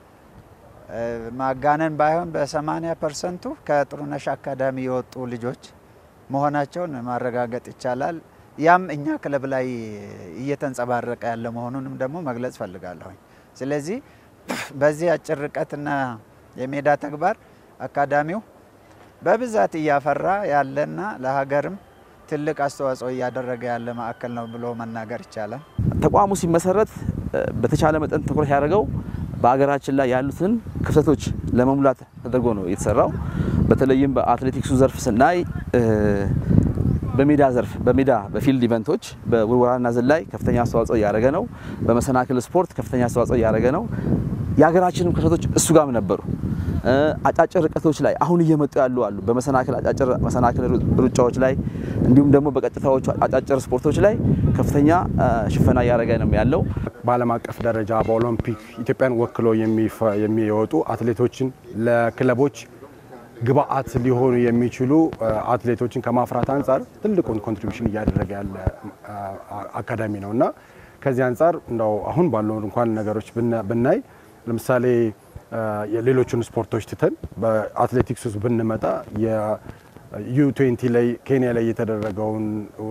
ማጋነን ባይሆን በ80 ፐርሰንቱ ከጥሩነሽ አካዳሚ የወጡ ልጆች መሆናቸውን ማረጋገጥ ይቻላል። ያም እኛ ክለብ ላይ እየተንጸባረቀ ያለ መሆኑንም ደግሞ መግለጽ ፈልጋለሁኝ። ስለዚህ በዚህ አጭር ርቀትና የሜዳ ተግባር አካዳሚው በብዛት እያፈራ ያለና ለሀገርም ትልቅ አስተዋጽኦ እያደረገ ያለ ማዕከል ነው ብሎ መናገር ይቻላል። ተቋሙ ሲመሰረት በተቻለ መጠን ትኩረት ያደረገው በሀገራችን ላይ ያሉትን ክፍተቶች ለመሙላት ተደርጎ ነው የተሰራው። በተለይም በአትሌቲክሱ ዘርፍ ስናይ በሜዳ ዘርፍ በሜዳ በፊልድ ኢቨንቶች በውርወራና ዝላይ ከፍተኛ አስተዋጽኦ እያደረገ ነው። በመሰናክል ስፖርት ከፍተኛ አስተዋጽኦ እያደረገ ነው። የሀገራችንም ክፍተቶች እሱ ጋም ነበሩ። አጫጭር ርቀቶች ላይ አሁን እየመጡ ያሉ አሉ። በመሰናክል አጫጭር መሰናክል ሩጫዎች ላይ እንዲሁም ደግሞ በቀጥታዎቹ አጫጭር ስፖርቶች ላይ ከፍተኛ ሽፈና እያደረገ ነው ያለው። በዓለም አቀፍ ደረጃ በኦሎምፒክ ኢትዮጵያን ወክሎ የሚወጡ አትሌቶችን ለክለቦች ግብአት ሊሆኑ የሚችሉ አትሌቶችን ከማፍራት አንጻር ትልቁን ኮንትሪቢሽን እያደረገ ያለ አካዳሚ ነው እና ከዚህ አንጻር እንደው አሁን ባለው እንኳን ነገሮች ብናይ ለምሳሌ የሌሎቹን ስፖርቶች ትተን በአትሌቲክስ ውስጥ ብንመጣ የዩ ትዌንቲ ላይ ኬንያ ላይ የተደረገውን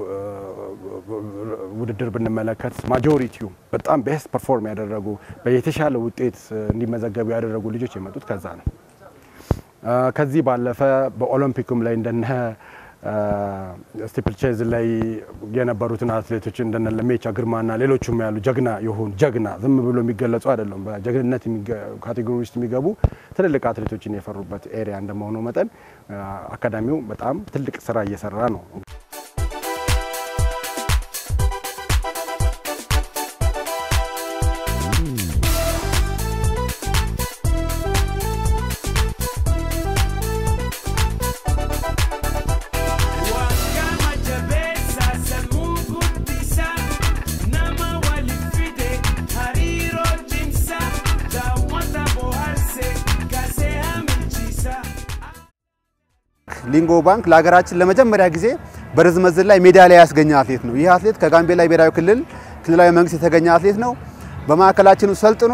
ውድድር ብንመለከት ማጆሪቲው በጣም ቤስት ፐርፎርም ያደረጉ የተሻለ ውጤት እንዲመዘገቡ ያደረጉ ልጆች የመጡት ከዛ ነው። ከዚህ ባለፈ በኦሎምፒክም ላይ እንደነ ስቲፕል ቼዝ ላይ የነበሩትን አትሌቶች እንደነ ለሜቻ ግርማና ሌሎቹም ያሉ ጀግና የሆኑ ጀግና ዝም ብሎ የሚገለጹ አይደለም። በጀግንነት ካቴጎሪ ውስጥ የሚገቡ ትልልቅ አትሌቶችን የፈሩበት ኤሪያ እንደመሆኑ መጠን አካዳሚው በጣም ትልቅ ስራ እየሰራ ነው። ሊንጎ ባንክ ለሀገራችን ለመጀመሪያ ጊዜ በርዝመት ዝላይ ሜዳሊያ ያስገኘ አትሌት ነው። ይህ አትሌት ከጋምቤላ ብሔራዊ ክልል ክልላዊ መንግስት የተገኘ አትሌት ነው። በማዕከላችን ውስጥ ሰልጥኖ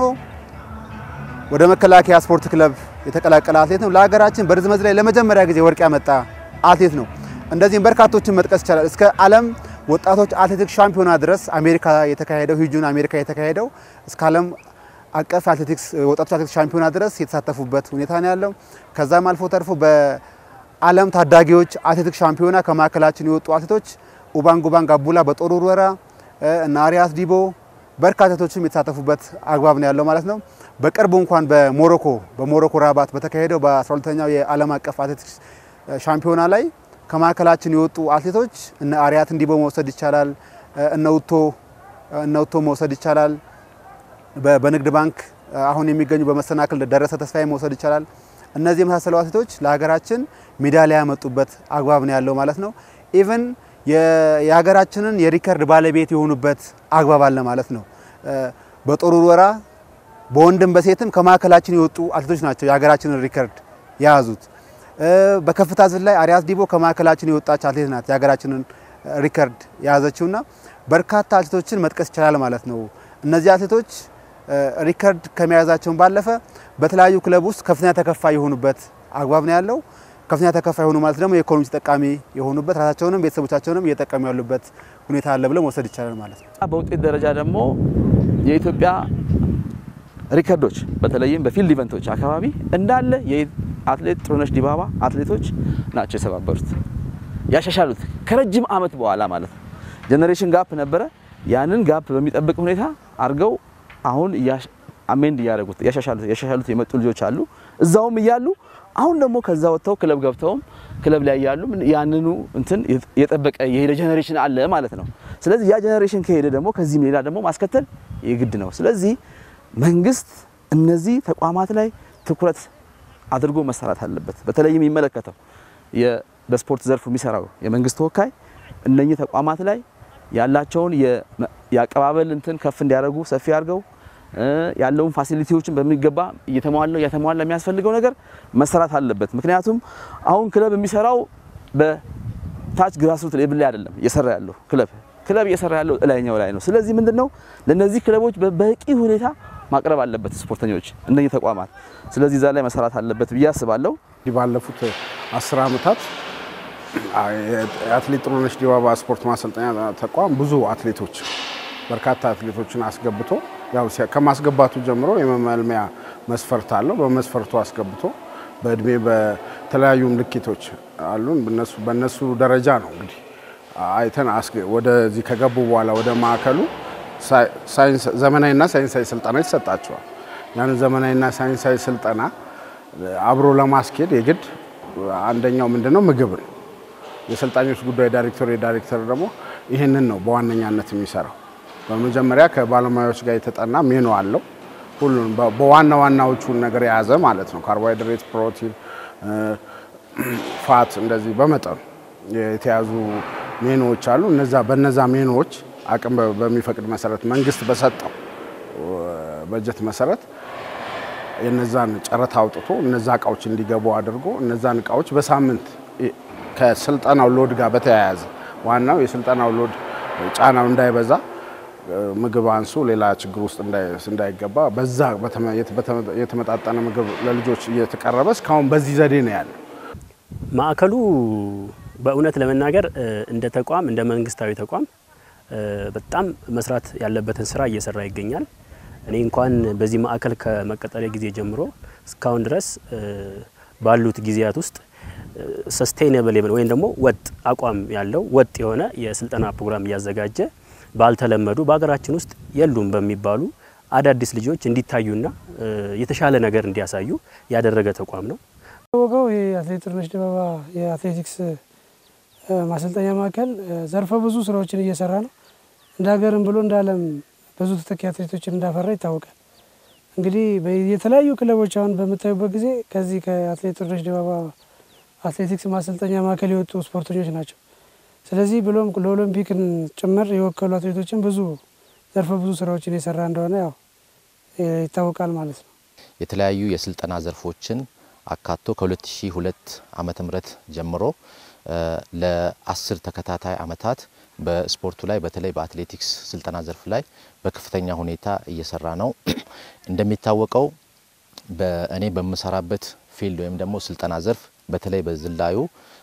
ወደ መከላከያ ስፖርት ክለብ የተቀላቀለ አትሌት ነው። ለሀገራችን በርዝመት ዝላይ ለመጀመሪያ ጊዜ ወርቅ ያመጣ አትሌት ነው። እንደዚህም በርካቶችን መጥቀስ ይቻላል። እስከ ዓለም ወጣቶች አትሌቲክስ ሻምፒዮና ድረስ አሜሪካ የተካሄደው ሂጁን አሜሪካ የተካሄደው እስከ ዓለም አቀፍ አትሌቲክስ ወጣቶች አትሌቲክስ ሻምፒዮና ድረስ የተሳተፉበት ሁኔታ ነው ያለው። ከዛም አልፎ ተርፎ በዓለም ታዳጊዎች አትሌቲክስ ሻምፒዮና ከማዕከላችን የወጡ አትሌቶች ኡባንግ ኡባንግ አቡላ በጦር ውርወራ እና አሪያስ ዲቦ በርካታ አትሌቶችም የተሳተፉበት አግባብ ነው ያለው ማለት ነው። በቅርቡ እንኳን በሞሮኮ በሞሮኮ ራባት በተካሄደው በ12ኛው የዓለም አቀፍ አትሌቲክስ ሻምፒዮና ላይ ከማዕከላችን የወጡ አትሌቶች እነ አሪያት እንዲቦ መውሰድ ይቻላል። እነ ውቶ እነ ውቶ መውሰድ ይቻላል። በንግድ ባንክ አሁን የሚገኙ በመሰናክል ደረሰ ተስፋዬ መውሰድ ይቻላል። እነዚህ የመሳሰሉ አትሌቶች ለሀገራችን ሜዳሊያ ያመጡበት አግባብ ነው ያለው ማለት ነው። ኢቨን የሀገራችንን የሪከርድ ባለቤት የሆኑበት አግባብ አለ ማለት ነው። በጦር ውርወራ በወንድም በሴትም ከማዕከላችን የወጡ አትሌቶች ናቸው የሀገራችንን ሪከርድ የያዙት። በከፍታ ዝላይ አሪያስ ዲቦ ከማዕከላችን የወጣች አትሌት ናት የሀገራችንን ሪከርድ የያዘችውና በርካታ አትሌቶችን መጥቀስ ይቻላል ማለት ነው። እነዚህ አትሌቶች ሪከርድ ከመያዛቸውን ባለፈ በተለያዩ ክለብ ውስጥ ከፍተኛ ተከፋይ የሆኑበት አግባብ ነው ያለው። ከፍተኛ ተከፋይ የሆኑ ማለት ደግሞ የኢኮኖሚ ተጠቃሚ የሆኑበት ራሳቸውንም ቤተሰቦቻቸውንም እየጠቀሙ ያሉበት ሁኔታ አለ ብለው መውሰድ ይቻላል ማለት ነው። በውጤት ደረጃ ደግሞ የኢትዮጵያ ሪከርዶች በተለይም በፊልድ ኢቨንቶች አካባቢ እንዳለ የአትሌት ጥሩነሽ ዲባባ አትሌቶች ናቸው የሰባበሩት ያሻሻሉት ከረጅም ዓመት በኋላ ማለት ነው። ጀኔሬሽን ጋፕ ነበረ። ያንን ጋፕ በሚጠብቅ ሁኔታ አድርገው አሁን አሜንድ እያደረጉት ያሻሻሉት የመጡ ልጆች አሉ እዛውም እያሉ አሁን ደግሞ ከዛ ወጥተው ክለብ ገብተውም ክለብ ላይ ያሉ ያንኑ እንትን የጠበቀ የሄደ ጀኔሬሽን አለ ማለት ነው። ስለዚህ ያ ጀኔሬሽን ከሄደ ደግሞ ከዚህም ሌላ ደግሞ ማስከተል የግድ ነው። ስለዚህ መንግስት እነዚህ ተቋማት ላይ ትኩረት አድርጎ መሰራት አለበት። በተለይም የሚመለከተው በስፖርት ዘርፉ የሚሰራው የመንግስት ተወካይ እነኚህ ተቋማት ላይ ያላቸውን የአቀባበል እንትን ከፍ እንዲያደርጉ ሰፊ አድርገው ያለውን ፋሲሊቲዎችን በሚገባ እየተሟላ እየተሟላ የሚያስፈልገው ነገር መሰራት አለበት። ምክንያቱም አሁን ክለብ የሚሰራው በታች ግራስሩት ሌብል ላይ አይደለም እየሰራ ያለው ክለብ ክለብ እየሰራ ያለው ላይኛው ላይ ነው። ስለዚህ ምንድነው ለነዚህ ክለቦች በበቂ ሁኔታ ማቅረብ አለበት ስፖርተኞች እነኚህ ተቋማት። ስለዚህ እዛ ላይ መሰራት አለበት ብዬ አስባለሁ። ባለፉት አስር ዓመታት የአትሌት ጥሩነሽ ዲባባ ስፖርት ማሰልጠኛ ተቋም ብዙ አትሌቶች በርካታ አትሌቶችን አስገብቶ ያው ከማስገባቱ ጀምሮ የመመልመያ መስፈርት አለው። በመስፈርቱ አስገብቶ በእድሜ በተለያዩ ምልክቶች አሉን። በነሱ ደረጃ ነው እንግዲህ አይተን ወደዚህ ከገቡ በኋላ ወደ ማዕከሉ ዘመናዊና ሳይንሳዊ ስልጠና ይሰጣቸዋል። ያንን ዘመናዊና ሳይንሳዊ ስልጠና አብሮ ለማስኬድ የግድ አንደኛው ምንድነው ምግብ ነው። የሰልጣኞች ጉዳይ ዳይሬክተር የዳይሬክተር ደግሞ ይህንን ነው በዋነኛነት የሚሰራው። በመጀመሪያ ከባለሙያዎች ጋር የተጠና ሜኑ አለው። ሁሉን በዋና ዋናዎቹን ነገር የያዘ ማለት ነው። ካርቦሃይድሬት፣ ፕሮቲን፣ ፋት እንደዚህ በመጠኑ የተያዙ ሜኑዎች አሉ። እነዛ በነዛ ሜኑዎች አቅም በሚፈቅድ መሰረት መንግስት በሰጠው በጀት መሰረት የነዛን ጨረታ አውጥቶ እነዛ እቃዎች እንዲገቡ አድርጎ እነዛን እቃዎች በሳምንት ከስልጠናው ሎድ ጋር በተያያዘ ዋናው የስልጠናው ሎድ ጫናው እንዳይበዛ ምግብ አንሱ ሌላ ችግር ውስጥ እንዳይገባ በዛ የተመጣጠነ ምግብ ለልጆች እየተቀረበ እስካሁን በዚህ ዘዴ ነው ያለው። ማዕከሉ በእውነት ለመናገር እንደ ተቋም እንደ መንግስታዊ ተቋም በጣም መስራት ያለበትን ስራ እየሰራ ይገኛል። እኔ እንኳን በዚህ ማዕከል ከመቀጠሪያ ጊዜ ጀምሮ እስካሁን ድረስ ባሉት ጊዜያት ውስጥ ሰስቴይነብል ወይም ደግሞ ወጥ አቋም ያለው ወጥ የሆነ የስልጠና ፕሮግራም እያዘጋጀ ባልተለመዱ በሀገራችን ውስጥ የሉም በሚባሉ አዳዲስ ልጆች እንዲታዩና የተሻለ ነገር እንዲያሳዩ ያደረገ ተቋም ነው። ታወቀው የአትሌት ጥሩነሽ ዲባባ የአትሌቲክስ ማሰልጠኛ ማዕከል ዘርፈ ብዙ ስራዎችን እየሰራ ነው። እንደ ሀገርም ብሎ እንደ ዓለም ብዙ ተተኪ አትሌቶችን እንዳፈራ ይታወቃል። እንግዲህ የተለያዩ ክለቦች አሁን በምታዩበት ጊዜ ከዚህ ከአትሌት ጥሩነሽ ዲባባ አትሌቲክስ ማሰልጠኛ ማዕከል የወጡ ስፖርተኞች ናቸው። ስለዚህ ብሎም ለኦሎምፒክን ጭምር የወከሉ አትሌቶችን ብዙ ዘርፈ ብዙ ስራዎችን የሰራ እንደሆነ ያው ይታወቃል ማለት ነው። የተለያዩ የስልጠና ዘርፎችን አካቶ ከ2002 ዓመተ ምህረት ጀምሮ ለአስር ተከታታይ አመታት በስፖርቱ ላይ በተለይ በአትሌቲክስ ስልጠና ዘርፍ ላይ በከፍተኛ ሁኔታ እየሰራ ነው። እንደሚታወቀው በእኔ በምሰራበት ፊልድ ወይም ደግሞ ስልጠና ዘርፍ በተለይ በዝላዩ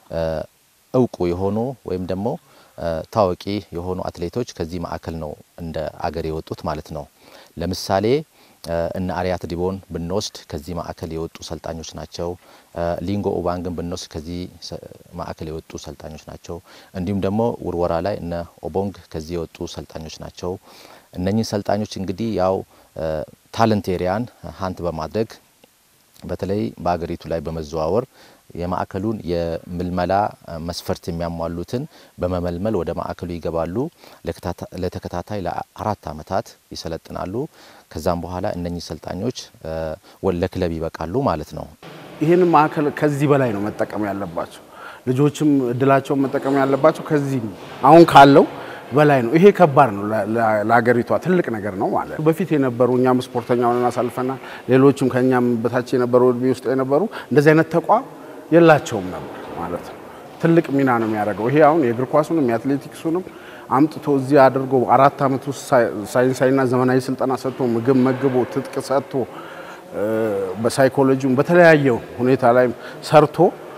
እውቁ የሆኑ ወይም ደግሞ ታዋቂ የሆኑ አትሌቶች ከዚህ ማዕከል ነው እንደ አገር የወጡት ማለት ነው። ለምሳሌ እነ አርያት ዲቦን ብንወስድ ከዚህ ማዕከል የወጡ ሰልጣኞች ናቸው። ሊንጎ ኡባንግን ብንወስድ ከዚህ ማዕከል የወጡ ሰልጣኞች ናቸው። እንዲሁም ደግሞ ውርወራ ላይ እነ ኦቦንግ ከዚህ የወጡ ሰልጣኞች ናቸው። እነኚህ ሰልጣኞች እንግዲህ ያው ታለንት ኤሪያን ሀንት በማድረግ በተለይ በሀገሪቱ ላይ በመዘዋወር የማዕከሉን የምልመላ መስፈርት የሚያሟሉትን በመመልመል ወደ ማዕከሉ ይገባሉ። ለተከታታይ ለአራት ዓመታት ይሰለጥናሉ። ከዛም በኋላ እነኚህ ሰልጣኞች ለክለብ ይበቃሉ ማለት ነው። ይህን ማዕከል ከዚህ በላይ ነው መጠቀም ያለባቸው። ልጆችም እድላቸውን መጠቀም ያለባቸው ከዚህ አሁን ካለው በላይ ነው። ይሄ ከባድ ነው ለሀገሪቷ ትልቅ ነገር ነው ማለት ነው። በፊት የነበሩ እኛም ስፖርተኛ ሆነን አሳልፈናል። ሌሎችም ከእኛም በታች የነበሩ እድሜ ውስጥ የነበሩ እንደዚህ አይነት ተቋም የላቸውም ነበር ማለት ነው። ትልቅ ሚና ነው የሚያደርገው። ይሄ አሁን የእግር ኳሱንም የአትሌቲክሱንም አምጥቶ እዚህ አድርጎ አራት ዓመት ውስጥ ሳይንሳዊና ዘመናዊ ስልጠና ሰጥቶ ምግብ መግቦ ትጥቅ ሰጥቶ በሳይኮሎጂም በተለያየ ሁኔታ ላይ ሰርቶ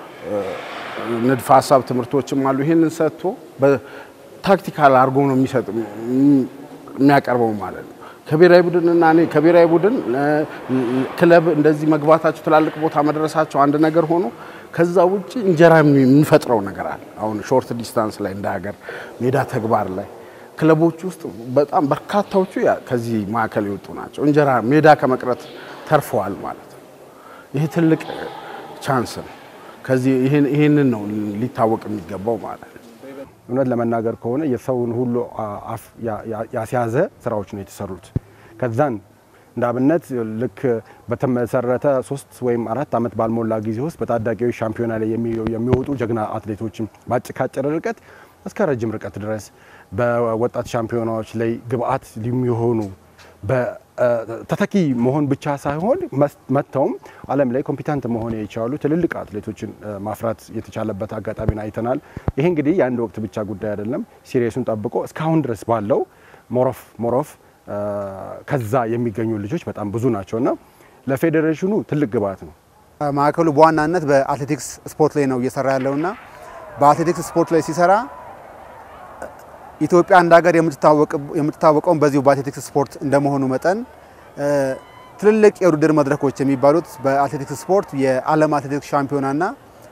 ንድፈ ሀሳብ ትምህርቶችም አሉ። ይህንን ሰጥቶ ታክቲካል አድርጎ ነው የሚሰጥ የሚያቀርበው ማለት ነው። ከብሔራዊ ቡድንና እኔ ከብሔራዊ ቡድን ክለብ እንደዚህ መግባታቸው ትላልቅ ቦታ መድረሳቸው አንድ ነገር ሆኖ ከዛ ውጭ እንጀራ የምንፈጥረው ነገር አለ። አሁን ሾርት ዲስታንስ ላይ እንደ ሀገር ሜዳ ተግባር ላይ ክለቦች ውስጥ በጣም በርካታዎቹ ከዚህ ማዕከል የወጡ ናቸው። እንጀራ ሜዳ ከመቅረት ተርፈዋል ማለት ነው። ይህ ትልቅ ቻንስ ነው። ከዚህ ይህንን ነው ሊታወቅ የሚገባው ማለት ነው። እውነት ለመናገር ከሆነ የሰውን ሁሉ አፍ ያስያዘ ስራዎች ነው የተሰሩት። ከዛን እንደ አብነት ልክ በተመሰረተ ሶስት ወይም አራት ዓመት ባልሞላ ጊዜ ውስጥ በታዳጊዎች ሻምፒዮና ላይ የሚወጡ ጀግና አትሌቶችን በአጭር ርቀት እስከ ረጅም ርቀት ድረስ በወጣት ሻምፒዮናዎች ላይ ግብአት የሚሆኑ ተተኪ መሆን ብቻ ሳይሆን መጥተውም ዓለም ላይ ኮምፒታንት መሆን የቻሉ ትልልቅ አትሌቶችን ማፍራት የተቻለበት አጋጣሚን አይተናል። ይሄ እንግዲህ የአንድ ወቅት ብቻ ጉዳይ አይደለም። ሲሪየሱን ጠብቆ እስካሁን ድረስ ባለው ሞሮፍ ሞሮፍ ከዛ የሚገኙ ልጆች በጣም ብዙ ናቸው እና ለፌዴሬሽኑ ትልቅ ግብአት ነው። ማዕከሉ በዋናነት በአትሌቲክስ ስፖርት ላይ ነው እየሰራ ያለውና በአትሌቲክስ ስፖርት ላይ ሲሰራ ኢትዮጵያ እንደ ሀገር የምትታወቀውን በዚሁ በአትሌቲክስ ስፖርት እንደመሆኑ መጠን ትልልቅ የውድድር መድረኮች የሚባሉት በአትሌቲክስ ስፖርት የዓለም አትሌቲክስ ሻምፒዮናና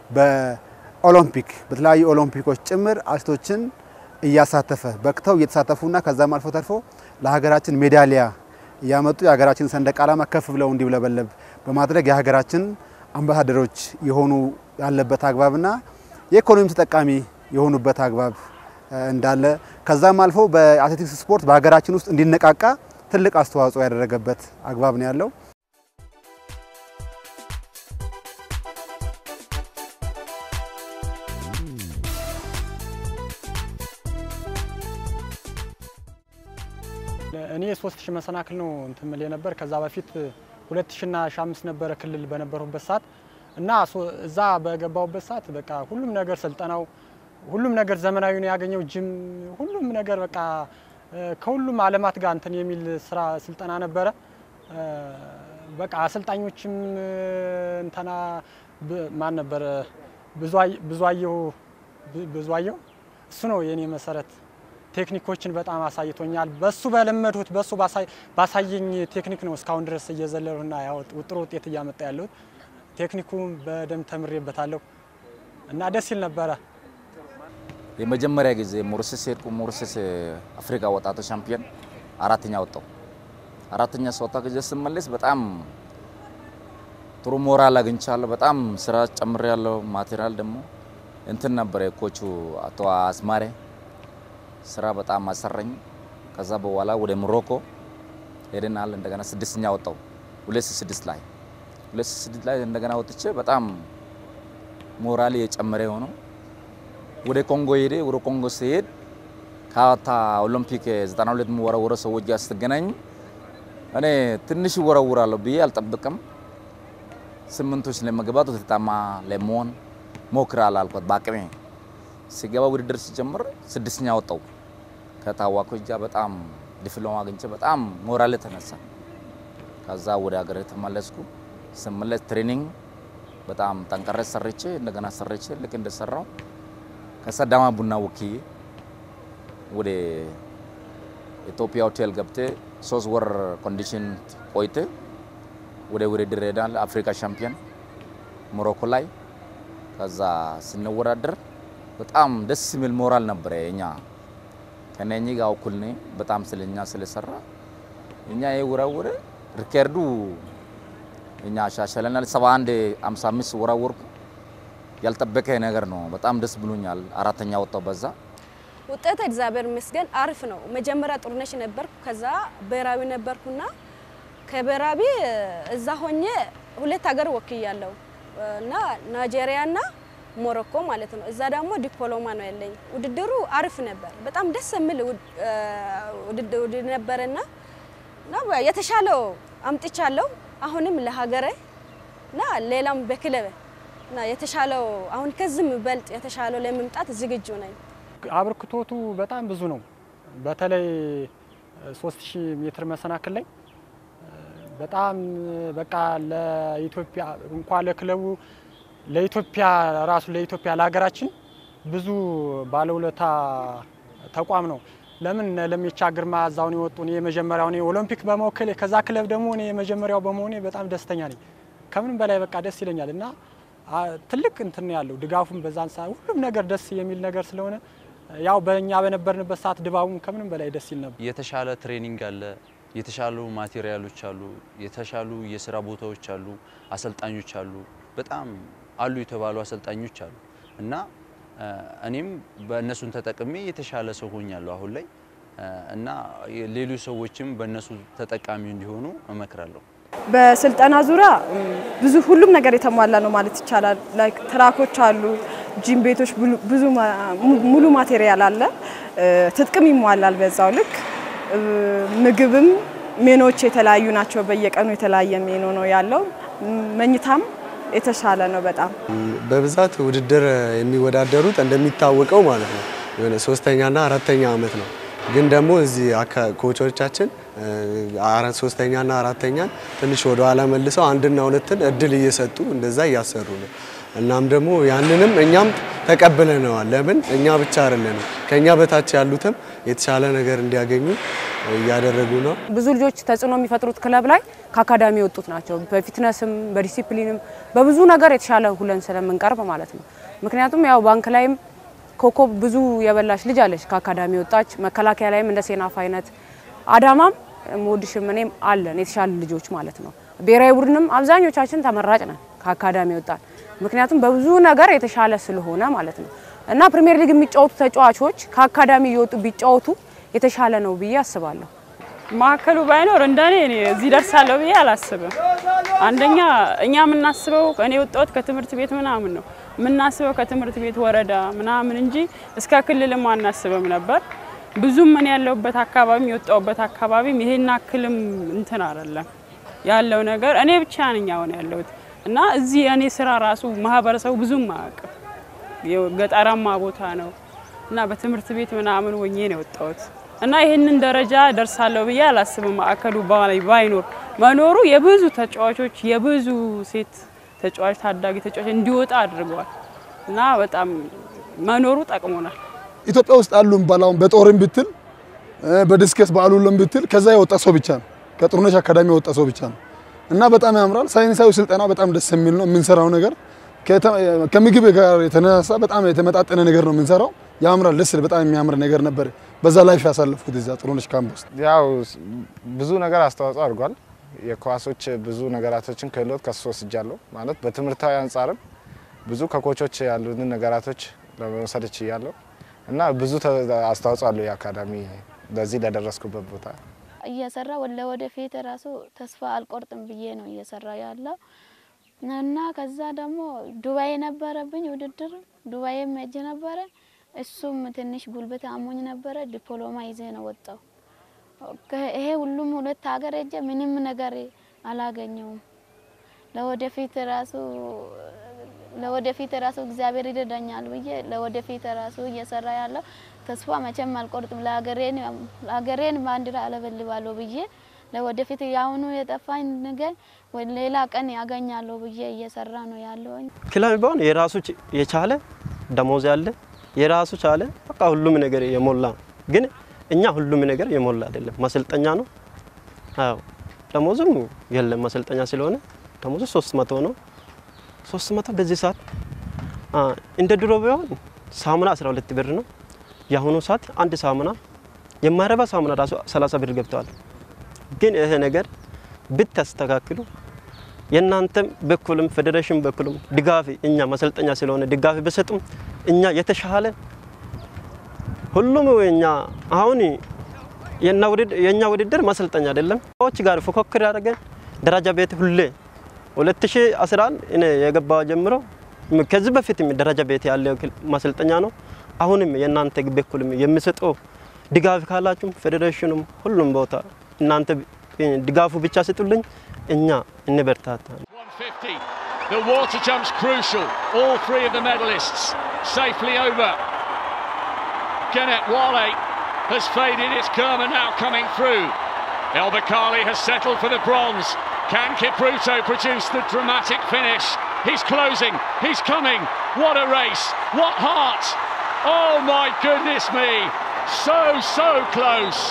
በኦሎምፒክ በተለያዩ ኦሎምፒኮች ጭምር አትሌቶችን እያሳተፈ በቅተው እየተሳተፉና ከዛም አልፎ ተርፎ ለሀገራችን ሜዳሊያ እያመጡ የሀገራችን ሰንደቅ ዓላማ ከፍ ብለው እንዲውለበለብ በማድረግ የሀገራችን አምባሳደሮች የሆኑ ያለበት አግባብና የኢኮኖሚ ተጠቃሚ የሆኑበት አግባብ እንዳለ ከዛም አልፎ በአትሌቲክስ ስፖርት በሀገራችን ውስጥ እንዲነቃቃ ትልቅ አስተዋጽኦ ያደረገበት አግባብ ነው ያለው። እኔ ሶስት ሺህ መሰናክል ነው እንትን ምል ነበር። ከዛ በፊት ሁለት ሺና ሺ አምስት ነበረ ክልል በነበሩበት ሰዓት እና እዛ በገባሁበት ሰዓት በቃ ሁሉም ነገር ስልጠናው ሁሉም ነገር ዘመናዊ ነው ያገኘው። ጅም ሁሉም ነገር በቃ ከሁሉም አለማት ጋር እንትን የሚል ስራ ስልጠና ነበረ። በቃ አሰልጣኞችም እንተና ማን ነበረ ብዙአየሁ ብዙአየሁ እሱ ነው የኔ መሰረት ቴክኒኮችን በጣም አሳይቶኛል። በሱ በለመድሁት በሱ ባሳየኝ ቴክኒክ ነው እስካሁን ድረስ እየዘለሉና ጥሩ ውጤት እያመጣ ያለሁት። ቴክኒኩን በደንብ ተምሬበታለሁ። እና ደስ ይል ነበረ። የመጀመሪያ ጊዜ ሞሪሰስ ሄድኩ። ሞሪሰስ አፍሪካ ወጣቶች ሻምፒዮን አራተኛ ወጣው። አራተኛ ስወጣ ጊዜ ስመለስ በጣም ጥሩ ሞራል አግኝቻለሁ። በጣም ስራ ጨምሬያለሁ። ማቴሪያል ደግሞ እንትን ነበረ የኮቹ አቶ አስማሬ ስራ በጣም አሰረኝ። ከዛ በኋላ ወደ ሞሮኮ ሄደናል። እንደገና ስድስተኛ ወጣው ሁለት ሺህ ስድስት ላይ ሁለት ሺህ ስድስት ላይ እንደገና ወጥቼ በጣም ሞራል የጨመረ የሆነው ወደ ኮንጎ ሄደ። ወደ ኮንጎ ሲሄድ ከአታ ኦሎምፒክ 92 የሚወረወረ ሰዎች ጋር ስትገናኝ እኔ ትንሽ ይወረውራለሁ ብዬ አልጠብቅም። ስምንቶች ለመግባት ውጤታማ ለመሆን ሞክራለሁ አልኳት በአቅሜ። ሲገባ ውድድር ሲጀምር ስድስተኛ ወጣው። ከታዋቆች ጋር በጣም ዲፕሎማ አግኝቼ በጣም ሞራል ተነሳ። ከዛ ወደ ሀገር ተመለስኩ። ስመለስ ትሬኒንግ በጣም ጠንቀረ ሰርቼ እንደገና ሰርቼ ልክ እንደሰራው ከሰዳማ ቡና ወክዬ ወደ ኢትዮጵያ ሆቴል ገብቴ ሶስት ወር ኮንዲሽን ቆይቴ ወደ ውድድር ሄዳል። አፍሪካ ሻምፒዮን ሞሮኮ ላይ ከዛ ስንወዳደር በጣም ደስ የሚል ሞራል ነበረ። እኛ ከነኚህ ጋር እኩል ነኝ። በጣም ስለኛ ስለሰራ እኛ የወራወረ ሪከርዱ እኛ አሻሸለናል። 71 55 ወራወርኩ። ያልጠበቀ ነገር ነው። በጣም ደስ ብሎኛል። አራተኛ ወጣው በዛ ውጤት እግዚአብሔር ይመስገን አሪፍ ነው። መጀመሪያ ጥሩነሽ ነበርኩ፣ ከዛ ብሔራዊ ነበርኩና ከብሔራዊ እዛ ሆኜ ሁለት ሀገር ወክያለሁ እና ናይጄሪያና ሞሮኮ ማለት ነው። እዛ ደግሞ ዲፕሎማ ነው ያለኝ። ውድድሩ አሪፍ ነበር። በጣም ደስ የሚል ውድድር ነበረና እና የተሻለው አምጥቻለሁ። አሁንም ለሀገሬ እና ሌላም በክለብ እና የተሻለው አሁን ከዚህ በልጥ የተሻለው ለመምጣት ዝግጁ ነኝ። አበርክቶቱ በጣም ብዙ ነው። በተለይ 3000 ሜትር መሰናክል ላይ በጣም በቃ ለኢትዮጵያ እንኳን ለክለቡ ለኢትዮጵያ ራሱ ለኢትዮጵያ ለሀገራችን ብዙ ባለውለታ ተቋም ነው። ለምን ለሚቻ ግርማ እዛውን የወጡ እኔ የመጀመሪያው እኔ ኦሎምፒክ በመወከል ከዛ ክለብ ደግሞ እኔ የመጀመሪያው በመሆኔ በጣም ደስተኛ ነኝ። ከምንም በላይ በቃ ደስ ይለኛል እና ትልቅ እንትን ያለው ድጋፉም በዛን ሰዓት ሁሉም ነገር ደስ የሚል ነገር ስለሆነ ያው በእኛ በነበርንበት ሰዓት ድባቡም ከምንም በላይ ደስ ይል ነበር። የተሻለ ትሬኒንግ አለ፣ የተሻሉ ማቴሪያሎች አሉ፣ የተሻሉ የስራ ቦታዎች አሉ፣ አሰልጣኞች አሉ፣ በጣም አሉ የተባሉ አሰልጣኞች አሉ እና እኔም በእነሱን ተጠቅሜ የተሻለ ሰው ሆኛለሁ አሁን ላይ እና ሌሎች ሰዎችም በእነሱ ተጠቃሚ እንዲሆኑ እመክራለሁ። በስልጠና ዙሪያ ብዙ ሁሉም ነገር የተሟላ ነው ማለት ይቻላል። ላይክ ትራኮች አሉ፣ ጂም ቤቶች፣ ብዙ ሙሉ ማቴሪያል አለ፣ ትጥቅም ይሟላል። በዛው ልክ ምግብም ሜኖች የተለያዩ ናቸው። በየቀኑ የተለያየ ሜኖ ነው ያለው። መኝታም የተሻለ ነው በጣም በብዛት ውድድር የሚወዳደሩት እንደሚታወቀው ማለት ነው የሆነ ሶስተኛና አራተኛ አመት ነው። ግን ደግሞ እዚህ ኮቾቻችን አራት ሶስተኛና አራተኛን ትንሽ ወደ ኋላ መልሰው አንድና ሁለትን እድል እየሰጡ እንደዛ እያሰሩ ነው። እናም ደግሞ ያንንም እኛም ተቀብለነዋል። ለምን እኛ ብቻ አይደለንም፣ ከኛ በታች ያሉትም የተሻለ ነገር እንዲያገኙ እያደረጉ ነው። ብዙ ልጆች ተጽዕኖ የሚፈጥሩት ክለብ ላይ ከአካዳሚ የወጡት ናቸው። በፊትነስም በዲሲፕሊንም በብዙ ነገር የተሻለ ሁለን ስለምንቀርብ ማለት ነው። ምክንያቱም ያው ባንክ ላይም ኮከብ ብዙ የበላች ልጅ አለች ከአካዳሚ ወጣች። መከላከያ ላይም እንደ ሴናፍ አይነት አዳማም ሞድሽም እኔም አለን የተሻሉ ልጆች ማለት ነው። ብሔራዊ ቡድንም አብዛኞቻችን ተመራጭ ነን ከአካዳሚ ወጣን። ምክንያቱም በብዙ ነገር የተሻለ ስለሆነ ማለት ነው እና ፕሪሚየር ሊግ የሚጫወቱ ተጫዋቾች ከአካዳሚ እየወጡ ቢጫወቱ የተሻለ ነው ብዬ አስባለሁ። ማዕከሉ ባይኖር እንደኔ እኔ እዚህ ደርሳለሁ ብዬ አላስብም። አንደኛ እኛ የምናስበው እኔ የወጣሁት ከትምህርት ቤት ምናምን ነው የምናስበው ከትምህርት ቤት ወረዳ ምናምን እንጂ እስከ ክልልም አናስብም ነበር። ብዙም እኔ ያለሁበት አካባቢ የወጣሁበት አካባቢም ይሄን አክልም እንትን አይደለም ያለው ነገር እኔ ብቻ ነኝ አሁን ያለሁት እና እዚህ እኔ ስራ ራሱ ማህበረሰቡ ብዙም አያውቅም። ገጠራማ ቦታ ነው እና በትምህርት ቤት ምናምን ወኜ ነው የወጣሁት እና ይህንን ደረጃ ደርሳለሁ ብዬ አላስብም። ማዕከሉ ባይኖር መኖሩ የብዙ ተጫዋቾች የብዙ ሴት ተጫዋች ታዳጊ ተጫዋች እንዲወጣ አድርገዋል እና በጣም መኖሩ ጠቅሞናል። ኢትዮጵያ ውስጥ አሉ ባላውን በጦርም ብትል በዲስከስ በአሉለም ብትል ከዛ የወጣ ሰው ብቻ ነው። ከጥሩነሽ አካዳሚ የወጣ ሰው ብቻ ነው እና በጣም ያምራል። ሳይንሳዊ ስልጠና በጣም ደስ የሚል ነው። የምንሰራው ነገር ከምግብ ጋር የተነሳ በጣም የተመጣጠነ ነገር ነው የምንሰራው። ያምራል፣ ደስ በጣም የሚያምር ነገር ነበር። በዛ ላይፍ ያሳለፍኩት እዛ ጥሩነሽ ካምፕ ውስጥ ያው ብዙ ነገር አስተዋጽኦ አድርጓል። የኳሶች ብዙ ነገራቶችን ክህሎት ከሱ ወስጃለሁ። ማለት በትምህርታዊ አንጻርም ብዙ ከኮቾች ያሉትን ነገራቶች ለመውሰድ ችያለሁ እና ብዙ አስተዋጽኦ አለው የአካዳሚ ለዚህ ለደረስኩበት ቦታ እየሰራ ለወደፊት ራሱ ተስፋ አልቆርጥም ብዬ ነው እየሰራ ያለው እና ከዛ ደግሞ ዱባይ ነበረብኝ ውድድር ዱባይም ሄጄ ነበረ። እሱም ትንሽ ጉልበት አሞኝ ነበረ። ዲፕሎማ ይዜ ነው ወጣው። ይሄ ሁሉም ሁለት ሀገር ሄጄ ምንም ነገር አላገኘውም። ለወደፊት ራሱ ለወደፊት ራሱ እግዚአብሔር ይረዳኛል ብዬ ለወደፊት ራሱ እየሰራ ያለው ተስፋ መቼም አልቆርጥም። ለሀገሬን ለሀገሬን ባንዲራ አለበልባለሁ ብዬ ለወደፊት ያሁኑ የጠፋኝ ነገር ሌላ ቀን ያገኛለሁ ብዬ እየሰራ ነው ያለውኝ። ክለብ ቢሆን የራሱ የቻለ ደሞዝ ያለ የራሱ ቻለ በቃ ሁሉም ነገር የሞላ ግን እኛ ሁሉም ነገር የሞላ አይደለም። ማሰልጠኛ ነው። አዎ ደሞዙም የለም ማሰልጠኛ ስለሆነ ደሞዙ ሶስት መቶ ነው። ሶስት መቶ በዚህ ሰዓት እንደ ድሮ ቢሆን ሳሙና 12 ብር ነው። የአሁኑ ሰዓት አንድ ሳሙና የማይረባ ሳሙና ራሱ 30 ብር ገብተዋል። ግን ይሄ ነገር ብታስተካክሉ የእናንተም በኩልም ፌዴሬሽን በኩልም ድጋፍ እኛ ማሰልጠኛ ስለሆነ ድጋፍ በሰጡም እኛ የተሻለ ሁሉም እኛ አሁን የእኛ ውድድር ማሰልጠኛ አይደለም። ሰዎች ጋር ፉክክር ያደረገን ደረጃ ቤት ሁሌ 2011 እኔ የገባ ጀምሮ ከዚህ በፊት ደረጃ ቤት ያለ ማሰልጠኛ ነው። አሁንም የእናንተ በኩልም የሚሰጠው ድጋፍ ካላችሁም ፌዴሬሽኑም ሁሉም ቦታ እናንተ ድጋፉ ብቻ ስጡልኝ፣ እኛ እንበርታታ። The water jump's crucial. All three of the medalists safely over. Kenneth Wale has faded. It's Kerma now coming through. El Bakali has settled for the bronze. Can Kipruto produce the dramatic finish? He's closing. He's coming. What a race. What heart. Oh my goodness me. So, so close.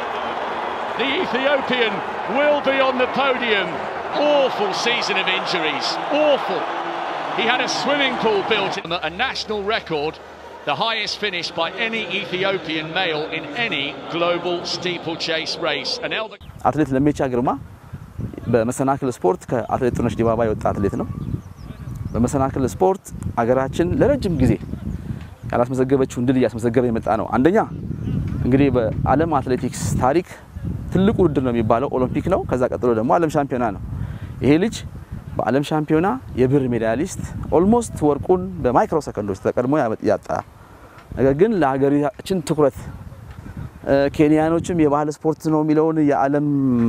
The Ethiopian will be on the podium. Awful season of injuries. Awful. He had a swimming pool built, a national record, the highest finish by any Ethiopian male in any global steeplechase race. And Elba አትሌት ለሜቻ ግርማ በመሰናክል ስፖርት ከአትሌት ጥሩነሽ ዲባባ የወጣ አትሌት ነው። በመሰናክል ስፖርት አገራችን ለረጅም ጊዜ ያላስመዘገበችውን ድል እያስመዘገበ የመጣ ነው። አንደኛ እንግዲህ በዓለም አትሌቲክስ ታሪክ ትልቁ ውድድር ነው የሚባለው ኦሎምፒክ ነው። ከዛ ቀጥሎ ደግሞ ዓለም ሻምፒዮና ነው። ይሄ ልጅ በዓለም ሻምፒዮና የብር ሜዳሊስት ኦልሞስት ወርቁን በማይክሮ ሰከንዶች ተቀድሞ ያጣ ነገር ግን ለሀገራችን ትኩረት ኬንያኖችም የባህል ስፖርት ነው የሚለውን የዓለም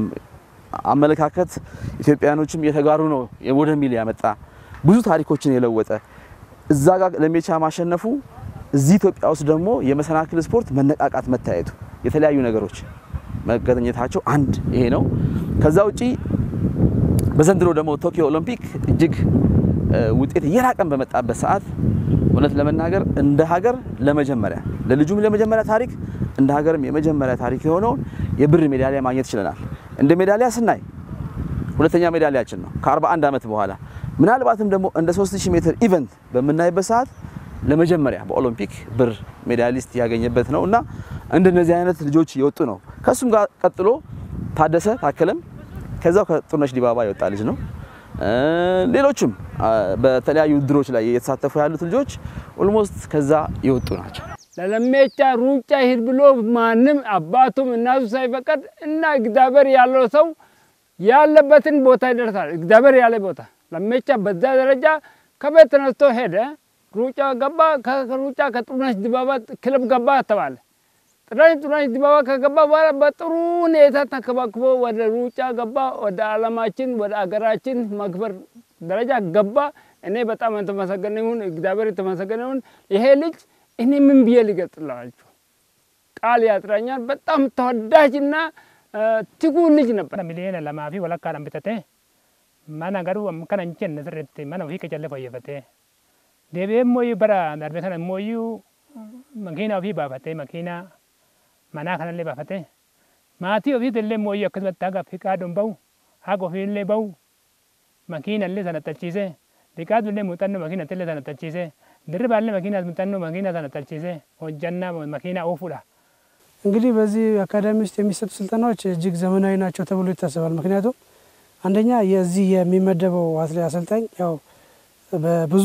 አመለካከት ኢትዮጵያኖችም የተጋሩ ነው ወደሚል ያመጣ ብዙ ታሪኮችን የለወጠ እዛ ጋር ለሜቻ ማሸነፉ እዚህ ኢትዮጵያ ውስጥ ደግሞ የመሰናክል ስፖርት መነቃቃት መታየቱ የተለያዩ ነገሮች መገኘታቸው አንድ ይሄ ነው። ከዛ ውጪ በዘንድሮ ደግሞ ቶኪዮ ኦሎምፒክ እጅግ ውጤት እየራቀን በመጣበት ሰዓት እውነት ለመናገር እንደ ሀገር ለመጀመሪያ ለልጁም ለመጀመሪያ ታሪክ እንደ ሀገርም የመጀመሪያ ታሪክ የሆነውን የብር ሜዳሊያ ማግኘት ችለናል። እንደ ሜዳሊያ ስናይ ሁለተኛ ሜዳሊያችን ነው ከ41 ዓመት በኋላ ምናልባትም ደግሞ እንደ 3000 ሜትር ኢቨንት በምናይበት ሰዓት ለመጀመሪያ በኦሎምፒክ ብር ሜዳሊስት ያገኘበት ነው እና እንደነዚህ አይነት ልጆች የወጡ ነው። ከሱም ጋር ቀጥሎ ታደሰ ታከለም ከዛው ከጥሩነሽ ዲባባ የወጣ ልጅ ነው። ሌሎችም በተለያዩ ውድድሮች ላይ የተሳተፉ ያሉት ልጆች ኦልሞስት ከዛ የወጡ ናቸው። ለለሜቻ ሩጫ ሂድ ብሎ ማንም አባቱም እናቱ ሳይፈቀድ እና እግዚአብሔር ያለው ሰው ያለበትን ቦታ ይደርሳል። እግዚአብሔር ያለ ቦታ ለሜቻ በዛ ደረጃ ከቤት ተነስቶ ሄደ። ሩጫ ገባ። ከሩጫ ከጥሩነሽ ዲባባ ክለብ ገባ ተባለ። ጥሩነሽ ጥሩነሽ ዲባባ ከገባ በኋላ በጥሩ ሁኔታ ተከባክቦ ወደ ሩጫ ገባ። ወደ ዓለማችን ወደ አገራችን መክበር ደረጃ ገባ። እኔ በጣም የተመሰገነ ይሁን እግዚአብሔር የተመሰገነ ይሁን። ይሄ ልጅ እኔ ምን ብዬ ሊገልጽላችሁ ቃል ያጥረኛል። በጣም ተወዳጅና ትጉ ልጅ ነበር። ሚሊዮን ለማፊ ወለካ ዳንቢተቴ ማና ገሩ ከነ እንቸን ስሬት ማና ፊ ከጨለ ፈየፈቴ deebi'ee immoo bara darbe kana immoo makiina ofii baafatee makiina manaa kanallee baafatee maatii ofiitti illee immoo akkasumatti haga fiqaadoon bahu haga ofiillee bahu makiina illee sana xachiisee xiqqaatu illee muuxannoo makiina illee sana talchiisee dirribaallee makiina muuxannoo makiina sana talchiisee hojjannaa makiina oofuudha. እንግዲህ በዚህ አካዳሚ ውስጥ የሚሰጡ ስልጠናዎች እጅግ ዘመናዊ ናቸው ተብሎ ይታሰባል። ምክንያቱም አንደኛ የዚህ የሚመደበው አትሌት አሰልጣኝ ያው በብዙ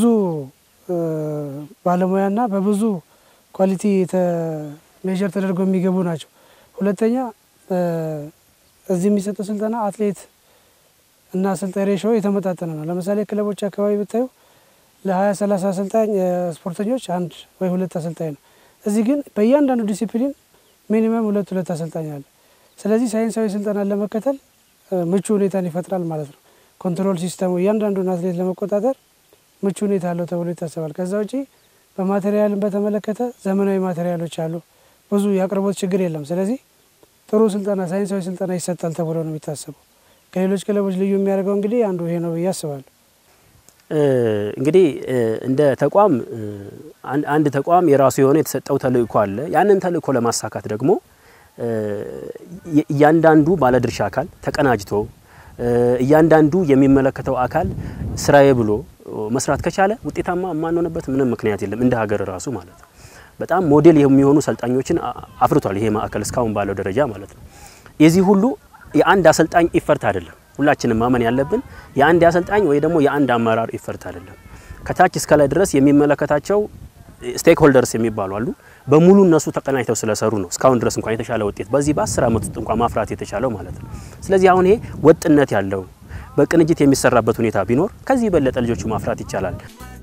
ባለሙያና በብዙ ኳሊቲ ሜዥር ተደርገው የሚገቡ ናቸው። ሁለተኛ እዚህ የሚሰጠው ስልጠና አትሌት እና አሰልጣኝ ሬሾ የተመጣጠነ ነው። ለምሳሌ ክለቦች አካባቢ ብታዩ ለሀያ ሰላሳ አሰልጣኝ ስፖርተኞች አንድ ወይ ሁለት አሰልጣኝ ነው። እዚህ ግን በእያንዳንዱ ዲሲፕሊን ሚኒመም ሁለት ሁለት አሰልጣኝ አለ። ስለዚህ ሳይንሳዊ ስልጠናን ለመከተል ምቹ ሁኔታን ይፈጥራል ማለት ነው። ኮንትሮል ሲስተሙ እያንዳንዱን አትሌት ለመቆጣጠር ምቹ ሁኔታ አለው ተብሎ ይታሰባል። ከዛ ውጪ በማቴሪያልን በተመለከተ ዘመናዊ ማቴሪያሎች አሉ። ብዙ የአቅርቦት ችግር የለም። ስለዚህ ጥሩ ስልጠና ሳይንሳዊ ስልጠና ይሰጣል ተብሎ ነው የሚታሰበው። ከሌሎች ክለቦች ልዩ የሚያደርገው እንግዲህ አንዱ ይሄ ነው ብዬ አስባለሁ። እንግዲህ እንደ ተቋም አንድ ተቋም የራሱ የሆነ የተሰጠው ተልእኮ አለ። ያንን ተልእኮ ለማሳካት ደግሞ እያንዳንዱ ባለድርሻ አካል ተቀናጅቶ እያንዳንዱ የሚመለከተው አካል ስራዬ ብሎ መስራት ከቻለ ውጤታማ የማንሆንበት ምንም ምክንያት የለም፣ እንደ ሀገር ራሱ ማለት ነው። በጣም ሞዴል የሚሆኑ ሰልጣኞችን አፍርቷል ይሄ ማዕከል እስካሁን ባለው ደረጃ ማለት ነው። የዚህ ሁሉ የአንድ አሰልጣኝ ኢፈርት አይደለም። ሁላችንም ማመን ያለብን የአንድ አሰልጣኝ ወይ ደግሞ የአንድ አመራር ኢፈርት አይደለም። ከታች እስከ ላይ ድረስ የሚመለከታቸው ስቴክ ሆልደርስ የሚባሉ አሉ። በሙሉ እነሱ ተቀናጅተው ስለሰሩ ነው እስካሁን ድረስ እንኳን የተሻለ ውጤት በዚህ በአስር ዓመት ውስጥ እንኳን ማፍራት የተቻለው ማለት ነው። ስለዚህ አሁን ይሄ ወጥነት ያለው በቅንጅት የሚሰራበት ሁኔታ ቢኖር ከዚህ የበለጠ ልጆቹ ማፍራት ይቻላል።